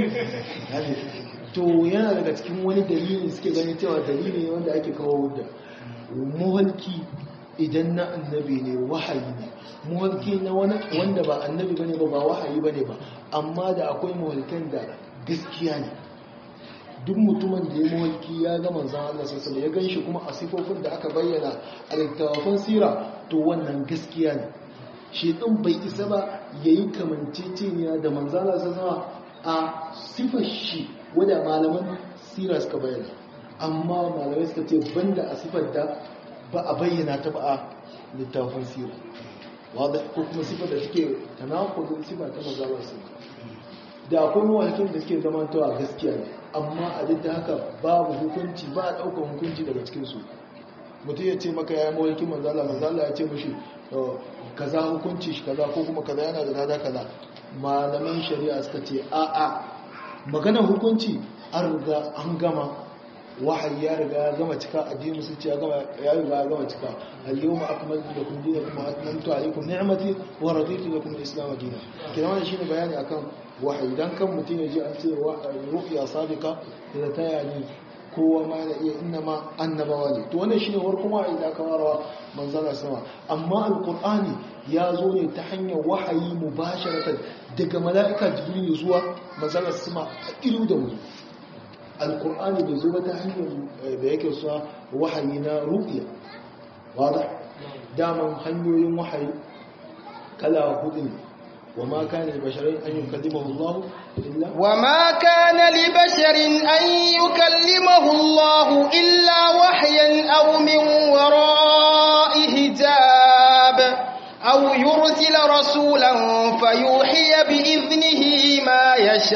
to yana daga cikin wani dalili suke ganin cewa dalili ne wanda ake kawo da mawalki idan na annabi ne wahayi ne muhalki na wanda ba annabi bane ba ba wahayi bane ba amma da akwai muhalkan da gaskiya ne duk mutumin da ya muhalki ya ga manzan Allah sosai ya gan shi kuma a sifofin da aka bayyana a littattafan sira to wannan gaskiya ne shi ɗin bai isa ba ya yi kamanceceniya da manzan Allah sosai a sifar shi wadda malaman sira suka bayyana amma malamai suka ce banda a sifar da ba a bayyana ta ba a littafin sira wadda ko kuma sifar da suke tanakudin sifar ta mazalar su da akwai mawakin da suke zama tawa gaskiya ne amma a duk da haka babu hukunci ba a ɗaukar hukunci daga cikinsu mutum ya ce maka ya yi mawakin manzala manzala ya ce mashi kaza hukunci shi kaza ko kuma kaza yana da dada kaza malaman shari'a suka ce a'a maganar hukunci an riga an gama wahayi ya riga ya gama cika addinin musulci ya gama ya riga ya gama cika al-yawma akmaltu lakum dinakum wa atmamtu alaykum ni'mati wa raditu lakum al-islam dinan kina wannan shine bayani akan wahayi dan kan mutun ya ji an ce ru'ya sabiqa da ta yani kowa ma da iya inna ma annabawa ne to wannan shine warkon wahayi da aka warawa manzala sama amma al-qur'ani ya zo ne ta hanyar wahayi mubasharatan daga mala'ika jibril zuwa manzala sama a ilu da mu alkur'ani bai zo ba ta hanyar da yake suna wahayi na rubiya wadda daman hanyoyin wahayi kala hudu ne wa ma kana libasharin an yukallimahu Allah illa wa ma kana libasharin an yukallimahu Allah illa wahyan aw min wara'i hijab aw yursila rasulan fayuhiya bi idnihi ma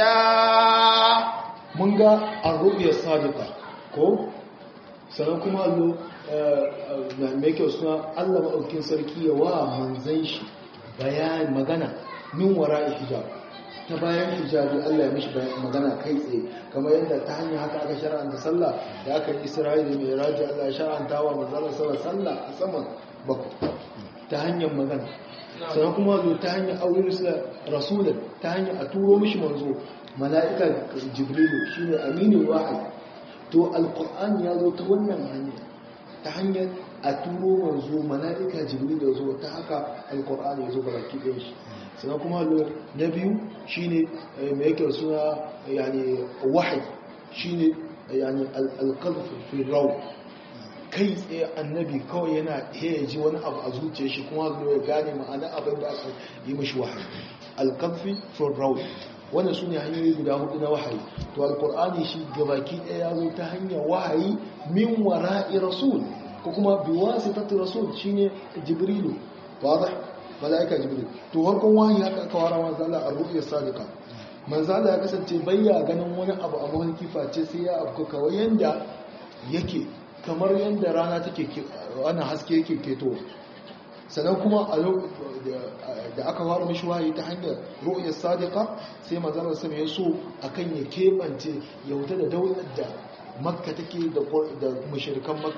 yasha mun ga arruɓiyar sadiqa ko sannan kuma allo na mai kyau suna allah maɗaukin sarki ya wa manzan shi bayan magana min wara hijab ta bayan hijabi allah ya mishi magana kai tsaye kamar yadda ta hanyar haka aka shara'anta sallah da aka yi isra'ila mai raji allah ya shara'anta wa manzanar sallah sallah a saman bakwai ta hanyar magana sannan kuma zo ta hanyar aure rasulun ta hanyar a turo mishi manzo mala'ika jibrilu shi ne aminin wahayi to alkur'an ya zo ta wannan hanya ta hanyar a turo manzo mala'ika jibrilu zo ta haka alkur'an ya zo ga baki ɗin shi sannan kuma na biyu shi ne mai yake suna yani wahayi shi ne yani alkalfin rau kai tsaye annabi kawai yana ya ji wani abu a zuciya shi kuma zo ya gane ma'ana abin da aka yi mashi wahayi alkalfi for raul wannan su ne hanyoyi guda hudu na wahayi to alkur'ani shi gabaki ɗaya ya zo ta hanyar wahayi min wara'i rasul ko kuma bi wasitati rasul shine jibrilu wadah malaika jibril to harkon wahayi haka aka wara manzala ar-ru'ya sadiqa manzala ya kasance bayya ganin wani abu a mahalki face sai ya abu kawai yanda yake kamar yanda rana take wannan haske yake keto sannan kuma a da aka fara mishi wahayi ta hanyar ru'yar sadiqa sai manzon sama ya so akan ya kebance ya wuta da daular da makka take da da mushrikan makka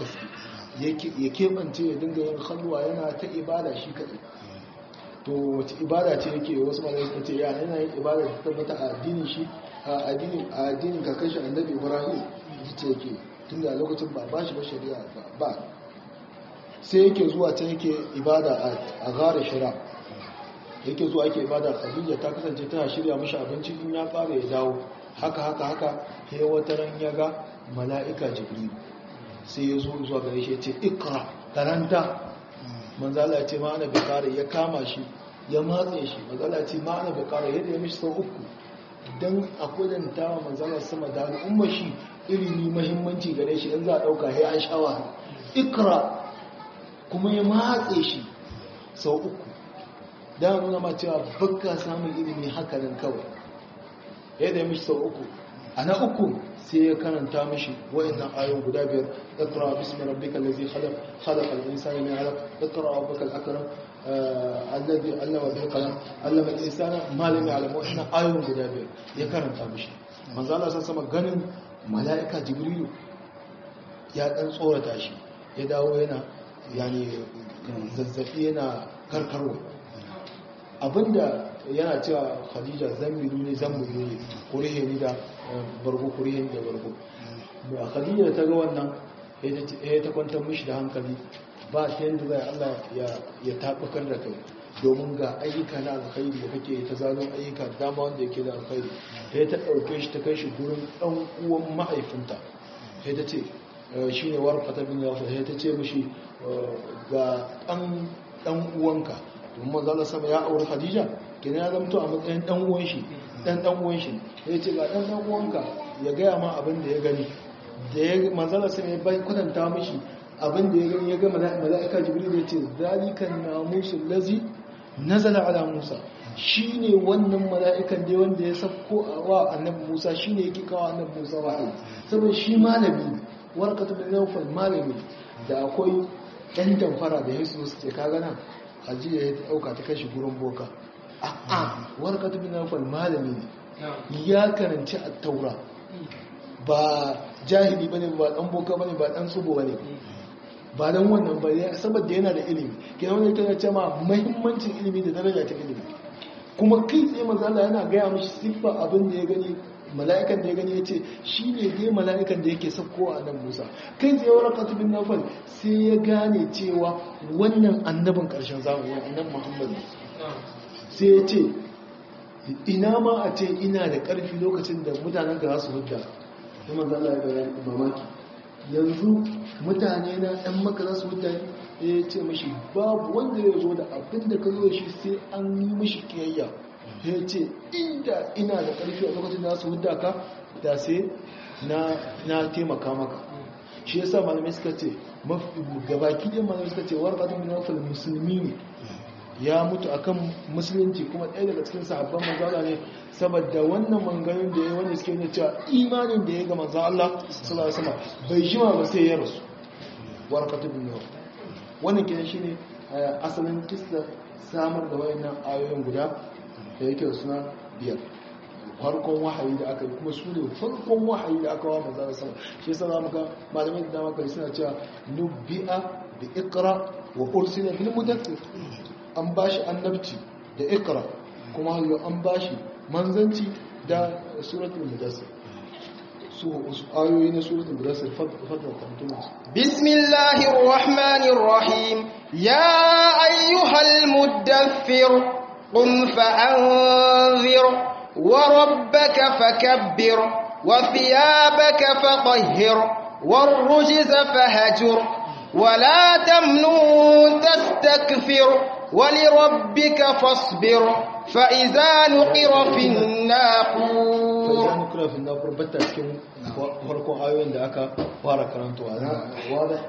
ya kebance ya dinga yin khalwa yana ta ibada shi kadai to wace ibada ce yake wasu malai suka ce ya yana yin ibada ta tabbata a addinin shi a addinin a addinin kakashi annabi ibrahim ce yake tunda a lokacin ba ba shi ba shari'a ba sai yake zuwa can yake ibada a gara shira yake zuwa ake ibada khadija ta kasance tana shirya mashi abinci in ya fara ya dawo haka haka haka sai wata ran ya ga mala'ika jibril sai ya zo zuwa gare shi ya ce ikra karanta manzala ya ce ma'ana bukari ya kama shi ya matse shi manzala ce ma'ana bukari yadda ya mishi sau uku don a kudanta wa manzala sama da al'umma shi ilimi mahimmanci gare shi in za a ɗauka ya an shawa ikra kuma ya matse shi sau uku da nuna ma cewa baka samun ilimi hakanan kawai yadda ya mishi sau uku a na uku sai ya karanta mishi wa'annan ayon guda biyar ikra bismi rabbikal ladzi khalaq khalaqal insana min 'alaq ikra rabbukal akram alladhi 'allama bil qalam 'allama al insana ma lam ya'lam wa'annan ayon guda biyar ya karanta mishi manzo Allah sai sama ganin mala'ika jibrilu ya dan tsorata shi ya dawo yana yani zazzafi yana karkarwa abinda yana cewa khadija zambiru ne zambiru ne kurihe ni da bargo kurihe ni da bargo khadija ta ga wannan ya ta kwantar mishi da hankali ba ta yadda zai Allah ya taɓakar da kai domin ga ayyuka na alkhairi da kake ta zano ayyuka dama wanda yake da alkhairi sai ta ɗauke shi ta kai shi gurin ɗan uwan mahaifinta sai ta ce shi ne warfata bin yafa sai ta ce mishi ga ɗan uwanka domin manzala sama ya auri hadija kenan ya zamto a matsayin ɗan uwan shi ɗan ɗan uwan shi sai ce ga ɗan ɗan uwanka ya gaya ma abin da ya gani da ya manzala sama ya bai kwatanta mishi abin da ya gani ya ga mala'ika jibril ya ce zalikan namusul lazi nazala ala musa shine wannan mala'ikan da wanda ya sako wa annabi musa shine yake kawo annabi musa wahayi saboda shi malami ne warkatu bin nawfal malami da akwai ɗan damfara da yesu su ce kaga nan hajiya ya dauka ta kashi gurin boka a'a warkatu bin nawfal malami ne ya karanci at-taura ba jahili bane ba dan boka bane ba dan tsubo bane ba don wannan ba saboda yana da ilimi ke wani tana ce ma mahimmancin ilimi da daraja ta ilimi kuma kai tsaye mazala yana gaya mashi siffa abin da ya gani mala'ikan da ya gani ya ce shi ne dai mala'ikan da yake sauko a nan musa kai tsaye wani katubin nafal sai ya gane cewa wannan annabin ƙarshen zamani annan muhammadu sai ya ce ina ma a ce ina da ƙarfi lokacin da mutanen ka za su hudda kuma zala ya bayan mamaki yanzu mutane na ɗan maka za su wuta ya ce mashi babu wanda ya zo da abin da ka zo da shi sai an yi mashi kiyayya ya ce inda ina da ƙarfi a lokacin da su wuta ka da sai na taimaka maka shi yasa malamai suka ce gabaki ɗin malamai suka ce warƙatun bin wafal musulmi ne ya mutu akan musulunci kuma ɗaya daga cikin sahabban manzala ne saboda wannan manganin da ya wanda suke nuna cewa imanin da ya ga manzan Allah sallallahu alaihi wasallam bai jima ba sai ya rasu warqatu bin nawf wannan kenan shine asalin kissa samar da wayannan ayoyin guda da yake da suna biyar farkon wahayi da aka yi kuma su ne farkon wahayi da aka wa manzan Allah shi yasa zamu ga malamai da dama kai suna cewa nubbi'a bi iqra wa ursila bil mudaththir an ba shi annabci da ikra kuma hallo an ba shi manzanci da suratul mudassir su ayoyi na suratul mudassir fadda kwantunan bismillahir rahmanir rahim ya ayyuhal muddathir qum fa'anzir wa rabbaka fakabbir wa thiyabaka fatahhir والرجز فهجر ولا تمنون تستكثر ولربك فاصبر فإذا نقر في الناقور فإذا نقر في الناقور بتا cikin farkon ayoyin da aka fara karantawa na wada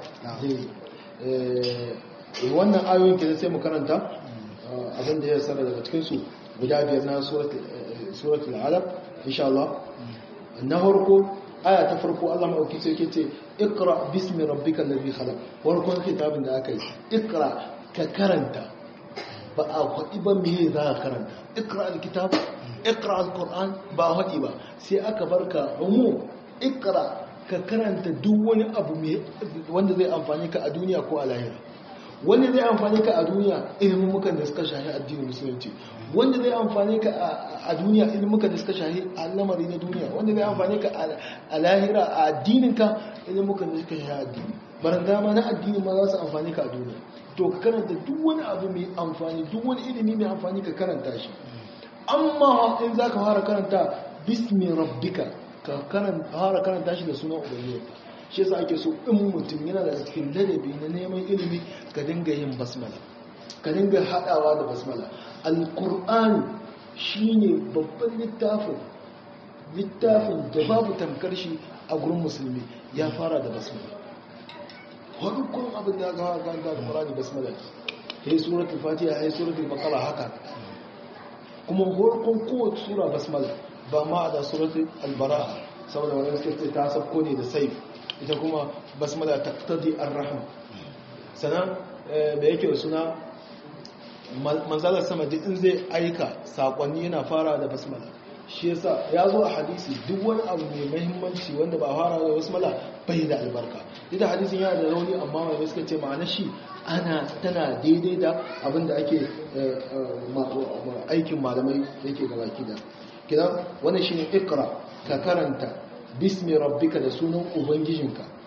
eh wannan ayoyin ke sai mu karanta abin da ya sanar daga cikin su guda biyar na suratul suratul alaq insha Allah na farko aya ta farko Allah maɗauki sai ke ce ikra bismi rabbika allazi khalaq farkon kitabin da aka yi ikra ka karanta ba a faɗi ba me za ka karanta ikra alkitab ikra alquran ba a faɗi ba sai aka barka umu ikra ka karanta duk wani abu wanda zai amfani ka a duniya ko a lahira wanda zai amfani ka a duniya ilimin mukan da suka shahi addinin musulunci wanda zai amfani ka a duniya ilimin mukan da suka shahi al'amari na duniya wanda zai amfani ka a lahira a addinin ka ilimin mukan da suka shahi addini baran dama na addini ma za su amfani ka a duniya to ka karanta duk wani abu mai amfani duk wani ilimi mai amfani ka karanta shi amma in za ka fara karanta bismi rabbika ka fara karanta shi da sunan ubangiji shi yasa ake so in mutum yana da cikin ladabi na neman ilimi ka dinga yin basmala ka dinga hadawa da basmala alqur'ani shine babban littafin littafin da babu tamkar shi a gurin musulmi ya fara da basmala farkon abin da aka fara karanta da qur'ani basmala sai suratul fatiha sai suratul baqara haka kuma farkon kowace sura basmala ba ma da suratul al-bara'a saboda wani suke ta sabko ne da saif ita kuma basmala taqtadi ar-rahma sanan da yake suna manzalar sama duk in zai aika sakonni yana fara da basmala shi yasa ya zo a hadisi duk wani abu mai muhimmanci wanda ba fara da basmala bai da albarka duk da hadisin yana da rauni amma mai suka ce ma'ana shi ana tana daidai da abin da ake aikin malamai yake gabaki da kidan wannan shine ikra ka karanta bismi rabbika da sunan ubangijinka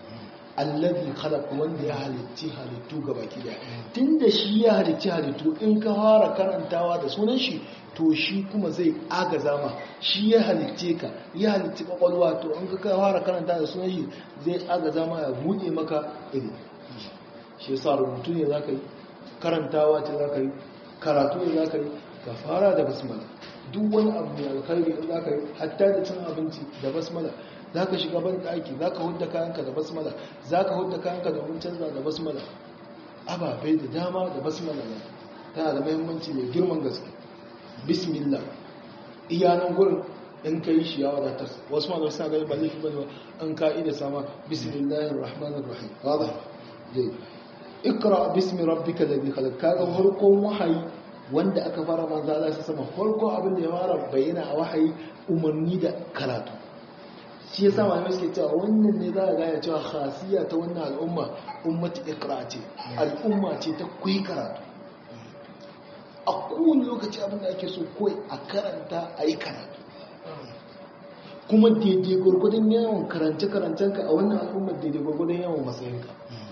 allazi khalaq wanda ya halitti halittu gabaki daya tunda shi ya halitti halittu in ka fara karantawa da sunan shi to shi kuma zai agaza ma shi ya halitte ka ya halitti kwakwalwa to in ka fara karanta da sunan shi zai agaza ma ya buɗe maka ilimi shi yasa rubutu ne zaka yi karantawa ce zaka yi karatu ne zaka yi ka fara da basmala duk wani abu mai alkhairi da zaka yi hatta da cin abinci da basmala zaka shiga ban daki zaka hudda kayanka da basmala zaka hudda kayanka domin canza da basmala ababai da dama da basmala ne tana da muhimmanci mai girman gaske bismillah iyanan gurin in ka yi shi ya wadatar wasu ma suna gani ba laifi bane ba an ka'ida sama bismillahir rahmanir rahim wadah dai ikra bismi rabbika ladhi khalaq kaga farkon wahayi wanda aka fara manzo Allah sai sama farkon abin da ya fara bayyana a wahayi umarni da karatu shi yasa malamai suke cewa wannan ne za a gane cewa khasiya ta wannan al'umma ummatu ikra ce al'umma ce ta kuyi karatu a kowane lokaci abin da ake so kawai a karanta a yi karatu kuma daidai gwargwadon yawon karance-karancenka a wannan al'ummar daidai gwargwadon yawon matsayinka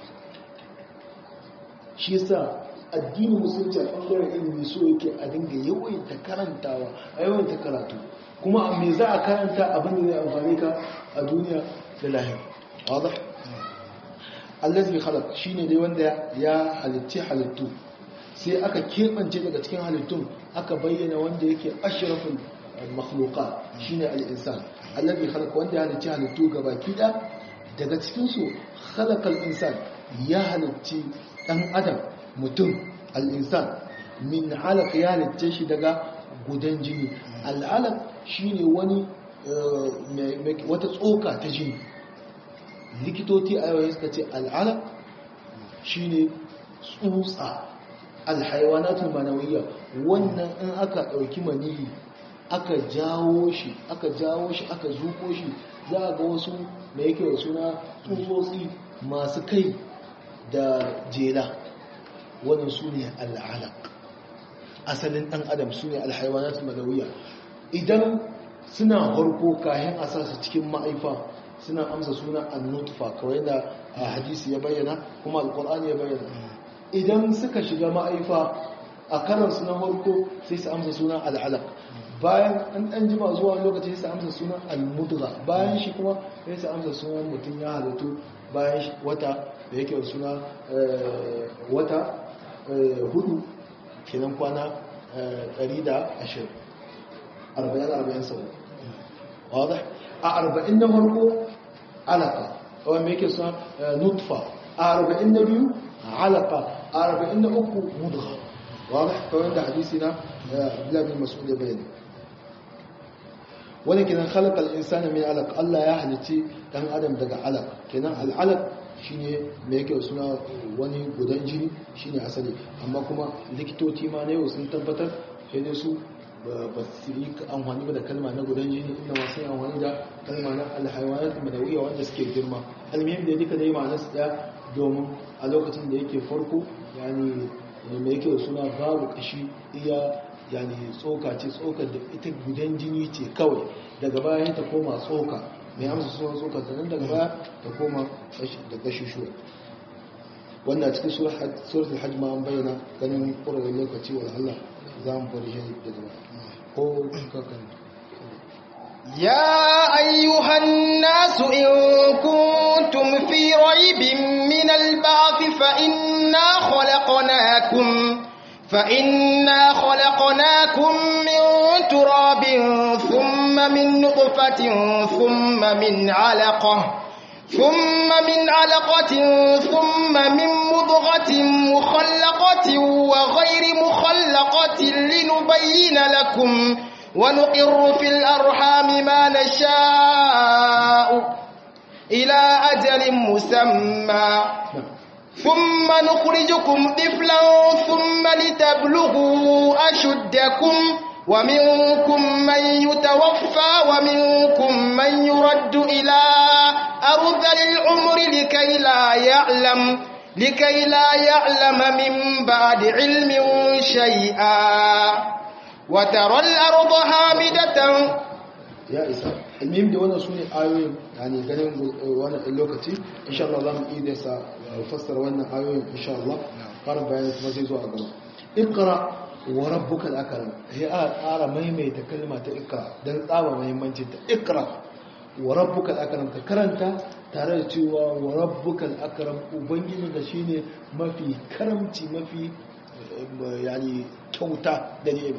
shi yasa addini musulunci a ɓangaren ilimi so yake a dinga yawaita karantawa a yawaita karatu kuma a me za a karanta abin da zai amfani ka a duniya da lahir wadda allazi khalaq shine dai wanda ya halitti halittu sai aka keɓance daga cikin halittun aka bayyana wanda yake ashrafin makhluqa shine al-insan allazi khalaqa wanda ya halicci halittu gabaki da daga cikin su khalaqal insan ya halicci dan adam mutum al-insan min alaq ya halicce shi daga gudan jini al-alaq shine wani wata tsoka ta jini likitoci a yau suka ce al-alaq shine tsutsa al-haywanatul manawiyya wannan in aka dauki maniyi aka jawo shi aka jawo shi aka zuko shi za a ga wasu da yake da suna tsutsotsi masu kai da jela wannan su ne al'alaq asalin ɗan adam su ne alhaiwanat malawiya idan suna harko kayan a sa su cikin ma'aifa suna amsa suna annutfa kawai da hadisi ya bayyana kuma alkur'ani ya bayyana idan suka shiga ma'aifa a karansu na harko sai su amsa suna al'alaq bayan an ɗan jima zuwa lokaci sai amsa sunan al-mudra bayan shi kuma sai su amsa sunan mutum ya halittu bayan wata da yake da suna wata hudu kenan kwana 120 40-40 sau wadda a 40 na farko alaka wanda mai yake suna nutfa a 40 na biyu alaka a 40 na uku mudra wadda kawai da hadisi na bilabin masu da bayani wani kenan khalaqal insana min alaq Allah ya halici dan adam daga alaq kenan al alaq shine me yake suna wani gudan jini shine asali amma kuma likitoci ma ne sun tabbatar sai dai su ba su yi amfani ba da kalma na gudan jini inda ma sun amfani da kalma na alhayawanat madawiyya wanda suke girma almuhim da duka dai ma'anar su daya domin a lokacin da yake farko yani me yake suna babu kashi iya yani tsoka ce tsokar da ita gudan jini ce kawai daga baya ta koma tsoka mai amsa suna tsoka sannan daga baya ta koma da kashishuwa wannan cikin suratul hajj ma an bayyana ganin ƙwararren lokaci wa Allah za mu bari shi da gaba ko kakan يا أيها الناس إن كنتم في ريب من البعث فإنا خلقناكم فإنا خلقناكم من تراب ثم من نطفة ثم من علقة ثم من علقة ثم من مضغة مخلقة وغير مخلقة لنبين لكم ونقر في الأرحام ما نشاء إلى أجل مسمى ثم نخرجكم طفلا ثم لتبلغوا أشدكم ومنكم من يتوفى ومنكم من يرد إلى أرذل العمر لكي لا يعلم لكي لا يعلم من بعد علم شيئا وترى الأرض هامدة ya isa ilmim da wannan su ne ayoyin yani ganin wannan lokaci insha Allah za mu iya da sa fassara wannan ayoyin insha Allah ƙarin bayani kuma zai zo a gaba ikra wa rabbuka al-akram sai a ƙara maimaita kalma ta ikra dan tsaba muhimmancin ta ikra wa rabbuka al-akram ka karanta tare da cewa wa rabbuka al-akram ubangiji da shine mafi karamci mafi yani kyauta da ni'ima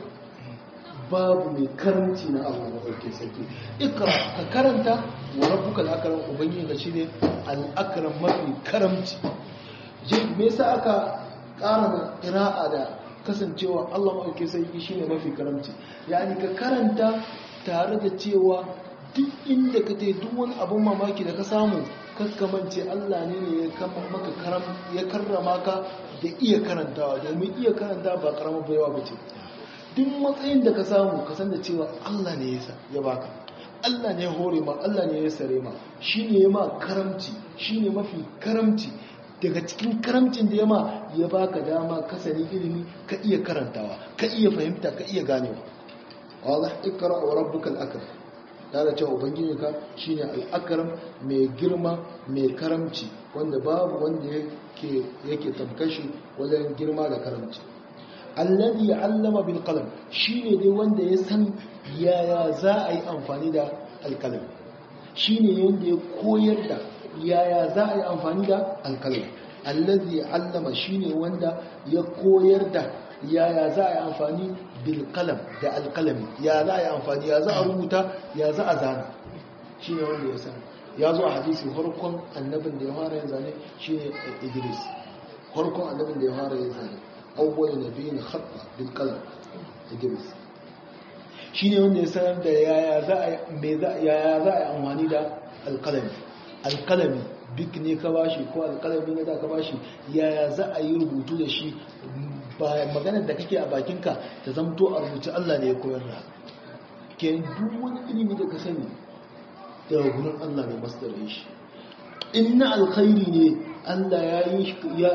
babu mai karanci na Allah maɗauke sarki ikra ka karanta wa rabbuka al-akram ubangiji ka shine al-akram mafi karamci je me yasa aka ƙara da qira'a da kasancewa Allah maɗauke sarki shine mafi karamci yani ka karanta tare da cewa duk inda ka tai duk wani abun mamaki da ka samu kakkamance Allah ne ne ya maka karam ya karrama ka da iya karantawa domin iya karanta ba karamar baiwa bace duk matsayin da ka samu ka san da cewa Allah ne ya baka Allah ne ya hore ma Allah ne ya sare ma shine ya ma karamci shine mafi karamci daga cikin karamcin da ya ma ya baka dama ka sani ilimi ka iya karantawa ka iya fahimta ka iya ganewa wadah ikra wa rabbukal akram tare cewa ubangiji ka shine al-akram mai girma mai karamci wanda babu wanda yake yake tabkashi wajen girma da karamci alladhi allama bil qalam shine dai wanda ya san yaya za a yi amfani da alkalam shine wanda ya koyar da yaya za a yi amfani da alkalam alladhi allama shine wanda ya koyar da yaya za a yi amfani bil qalam da alkalami ya za a yi amfani ya za a rubuta ya za a zana shine wanda ya san ya zo a hadisi farkon annabin da ya fara yin zane shine Idris farkon annabin da ya fara yin zane awwal nabiyin khatta bil qalam idris shine wanda ya sanar da yaya za a me za yaya za a amfani da alqalami alqalami bik ne ka bashi ko alqalami ne da ka bashi yaya za a yi rubutu da shi ba maganar da kake a bakinka ta zamto a rubuce Allah ne ya koyar da ke duk wani ilimi da ka sani daga gurin Allah ne masdar shi inna alkhairi ne Allah ya yi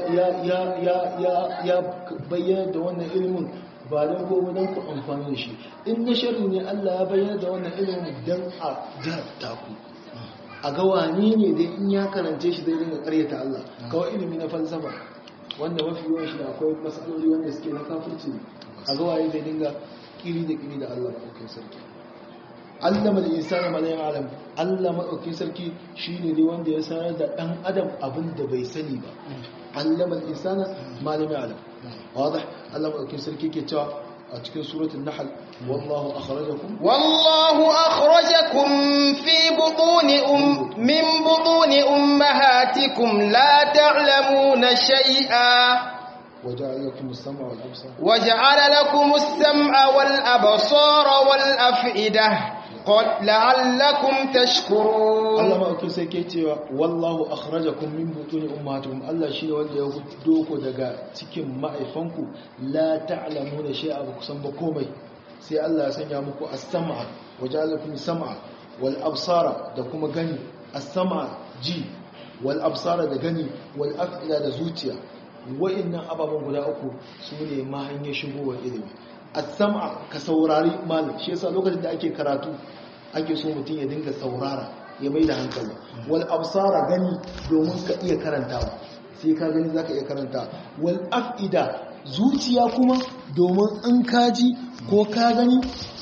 ya bayyana da wannan ilimin ba don gobe don ku amfani da shi in na shari ne Allah ya bayyana da wannan ilimin don a jarabta ku a ga wane ne dai in ya karance shi zai dinga karyata Allah kawai ilimi na falsafa wanda mafi yawan shi da akwai matsaloli wanda suke na kafirci a ga waye zai dinga kiri da kiri da Allah ɗaukin sarki allama da insani ma zai alam Allah maɗaukin sarki shi ne dai wanda ya sanar da ɗan adam abin da bai sani ba allama da insani ma zai alam wadda Allah maɗaukin sarki ke cewa a cikin suratun nahal wallahu akhrajakum wallahu akhrajakum fi butuni um min butuni ummahatikum la ta'lamuna shay'a وجعل لكم السمع والأبصار وجعل لكم السمع والأبصار والأفئدة قد لعلكم تشكرون Allah ma'aukin sai ke cewa wallahu akhrajakum min butuni ummatikum Allah shi ne wanda ya hudo ku daga cikin ma'aifanku la ta'lamuna shay'a ba kusan ba komai sai Allah ya sanya muku as-sam'a waja'alakum sam'a wal absara da kuma gani as-sam'a ji wal absara da gani wal af'ila da zuciya wa'annan ababen guda uku su ne ma hanyar shigowar ilimi as-sam'a ka saurari malam shi yasa lokacin da ake karatu ake so mutum ya dinga saurara ya mai da hankali wal absara gani domin ka iya karantawa sai ka gani zaka iya karanta wal af'ida zuciya kuma domin in ka ji ko ka gani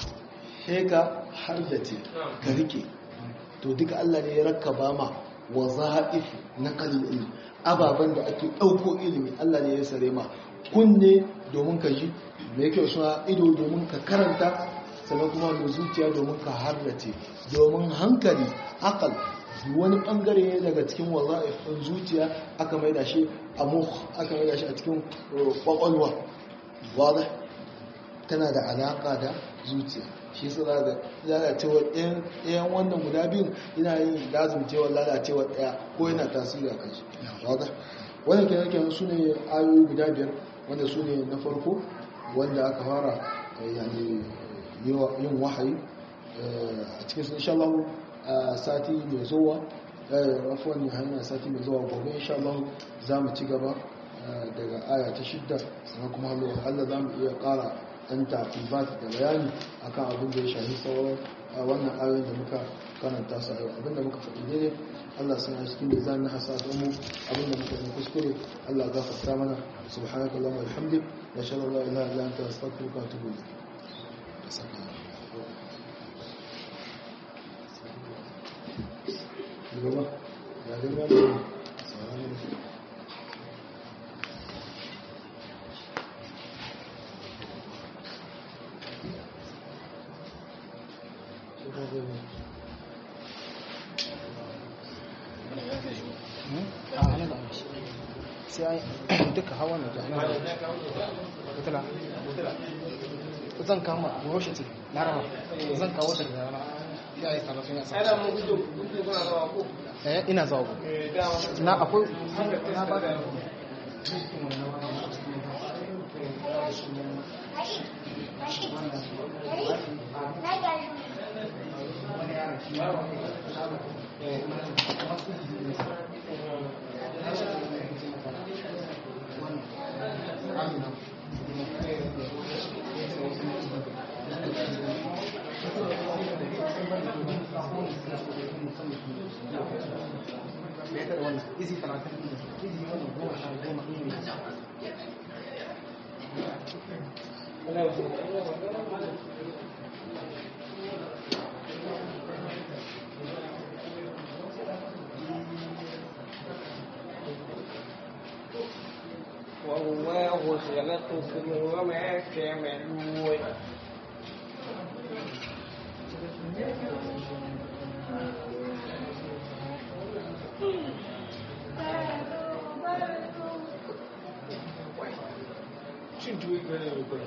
sai ka hardace ka rike to duka Allah ne ya rakkaba ma waza'if na qalil ilmi ababen da ake ɗauko ilimi Allah ne ya sare ma kunne domin ka ji mai kyau suna ido domin ka karanta sannan kuma da zuciya domin ka harrace domin hankali akal wani bangare ne daga cikin waza'ifin zuciya aka maida shi a muh aka maida shi a cikin kwakwalwa wadda tana da alaka da zuciya shi su da lalacewar ɗayan wannan guda biyun yana yin lazumcewar lalacewar ɗaya ko yana tasiri a kansu wadda wannan kenan kenan su ne ayoyi guda biyar wanda su ne na farko wanda aka fara yani yin wahayi a cikin sun inshallah sati mai zuwa rafuwan hanyar sati mai zuwa gobe inshallah za mu ci gaba daga aya ta shidda sannan kuma Allah za mu iya ƙara ɗan tafibat da bayani akan abin da ya shafi sauran a wannan ayoyin da muka karanta su a yau abin da muka faɗi daidai Allah sun yi cikin da na hasa don mu abin da muka yi kuskure Allah gafarta mana subhanaka Allahumma wa bihamdik nashhadu an la ilaha illa anta astaghfiruka wa atubu ilayk Gaba, ya dai ba mu sauran sai duka hawa na jami'a wutula zan kama roshe ce na rama zan kawo ta da rana ya yi tsara sun yasa eh ina zawo na akwai na ba da والله خلقكم وما تعملون cin tuwo gane mai kula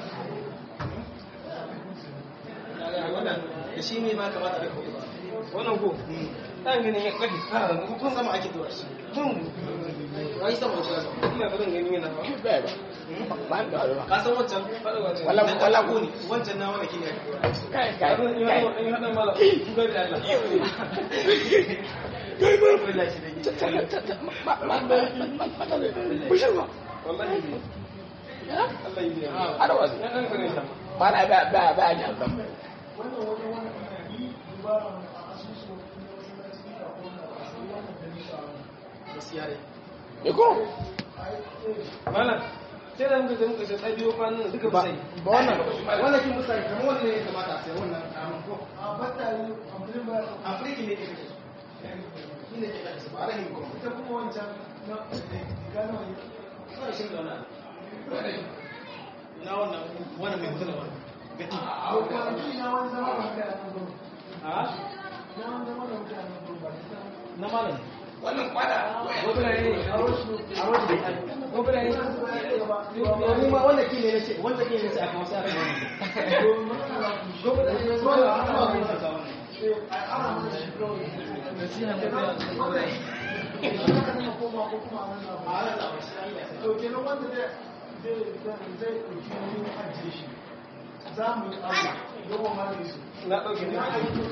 da shi ne ba kamata da kuma wannan ko ɗan ganin ya ƙafi ƙara kun zama ake tuwa shi tun wai sama wata ina ba zan gani yana ba ka san wancan wala wala ko ne wancan na wani kine kai kai kai in hada mala ku ga da Allah kai ba wallahi shi ne ma ma ma bushirwa wallahi ne Allah yi ada wasu ba na ba ba ba ya ba ko malam sai da muka muka sai tsabiyo kwanan duka ba sai ba wannan wannan kin musa kamar wannan ne kamata a sai wannan kamun ko a batta ne afirki ne ke kake shi ne ke kake ba rahin ko ita kuma wancan na gano ne ba shi da wannan na wannan wannan mai mutu da wannan gati a kwanaki na wani zama da kai a nan a na wani zama da kai a nan na malam wannan kwada wabula ne a wasu a wasu da kai wabula ne domin ma wanda ke ne na ce wanda ke ne sai aka wasu aka wani wabula ne wanda aka wani aka wani nasiha ta da na ɗauke ne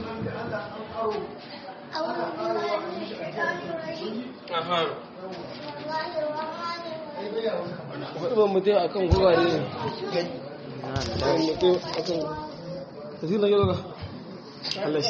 Wani mutum a kan gurare ne. Wani mutum a kan... Tafi na yau ga. Allah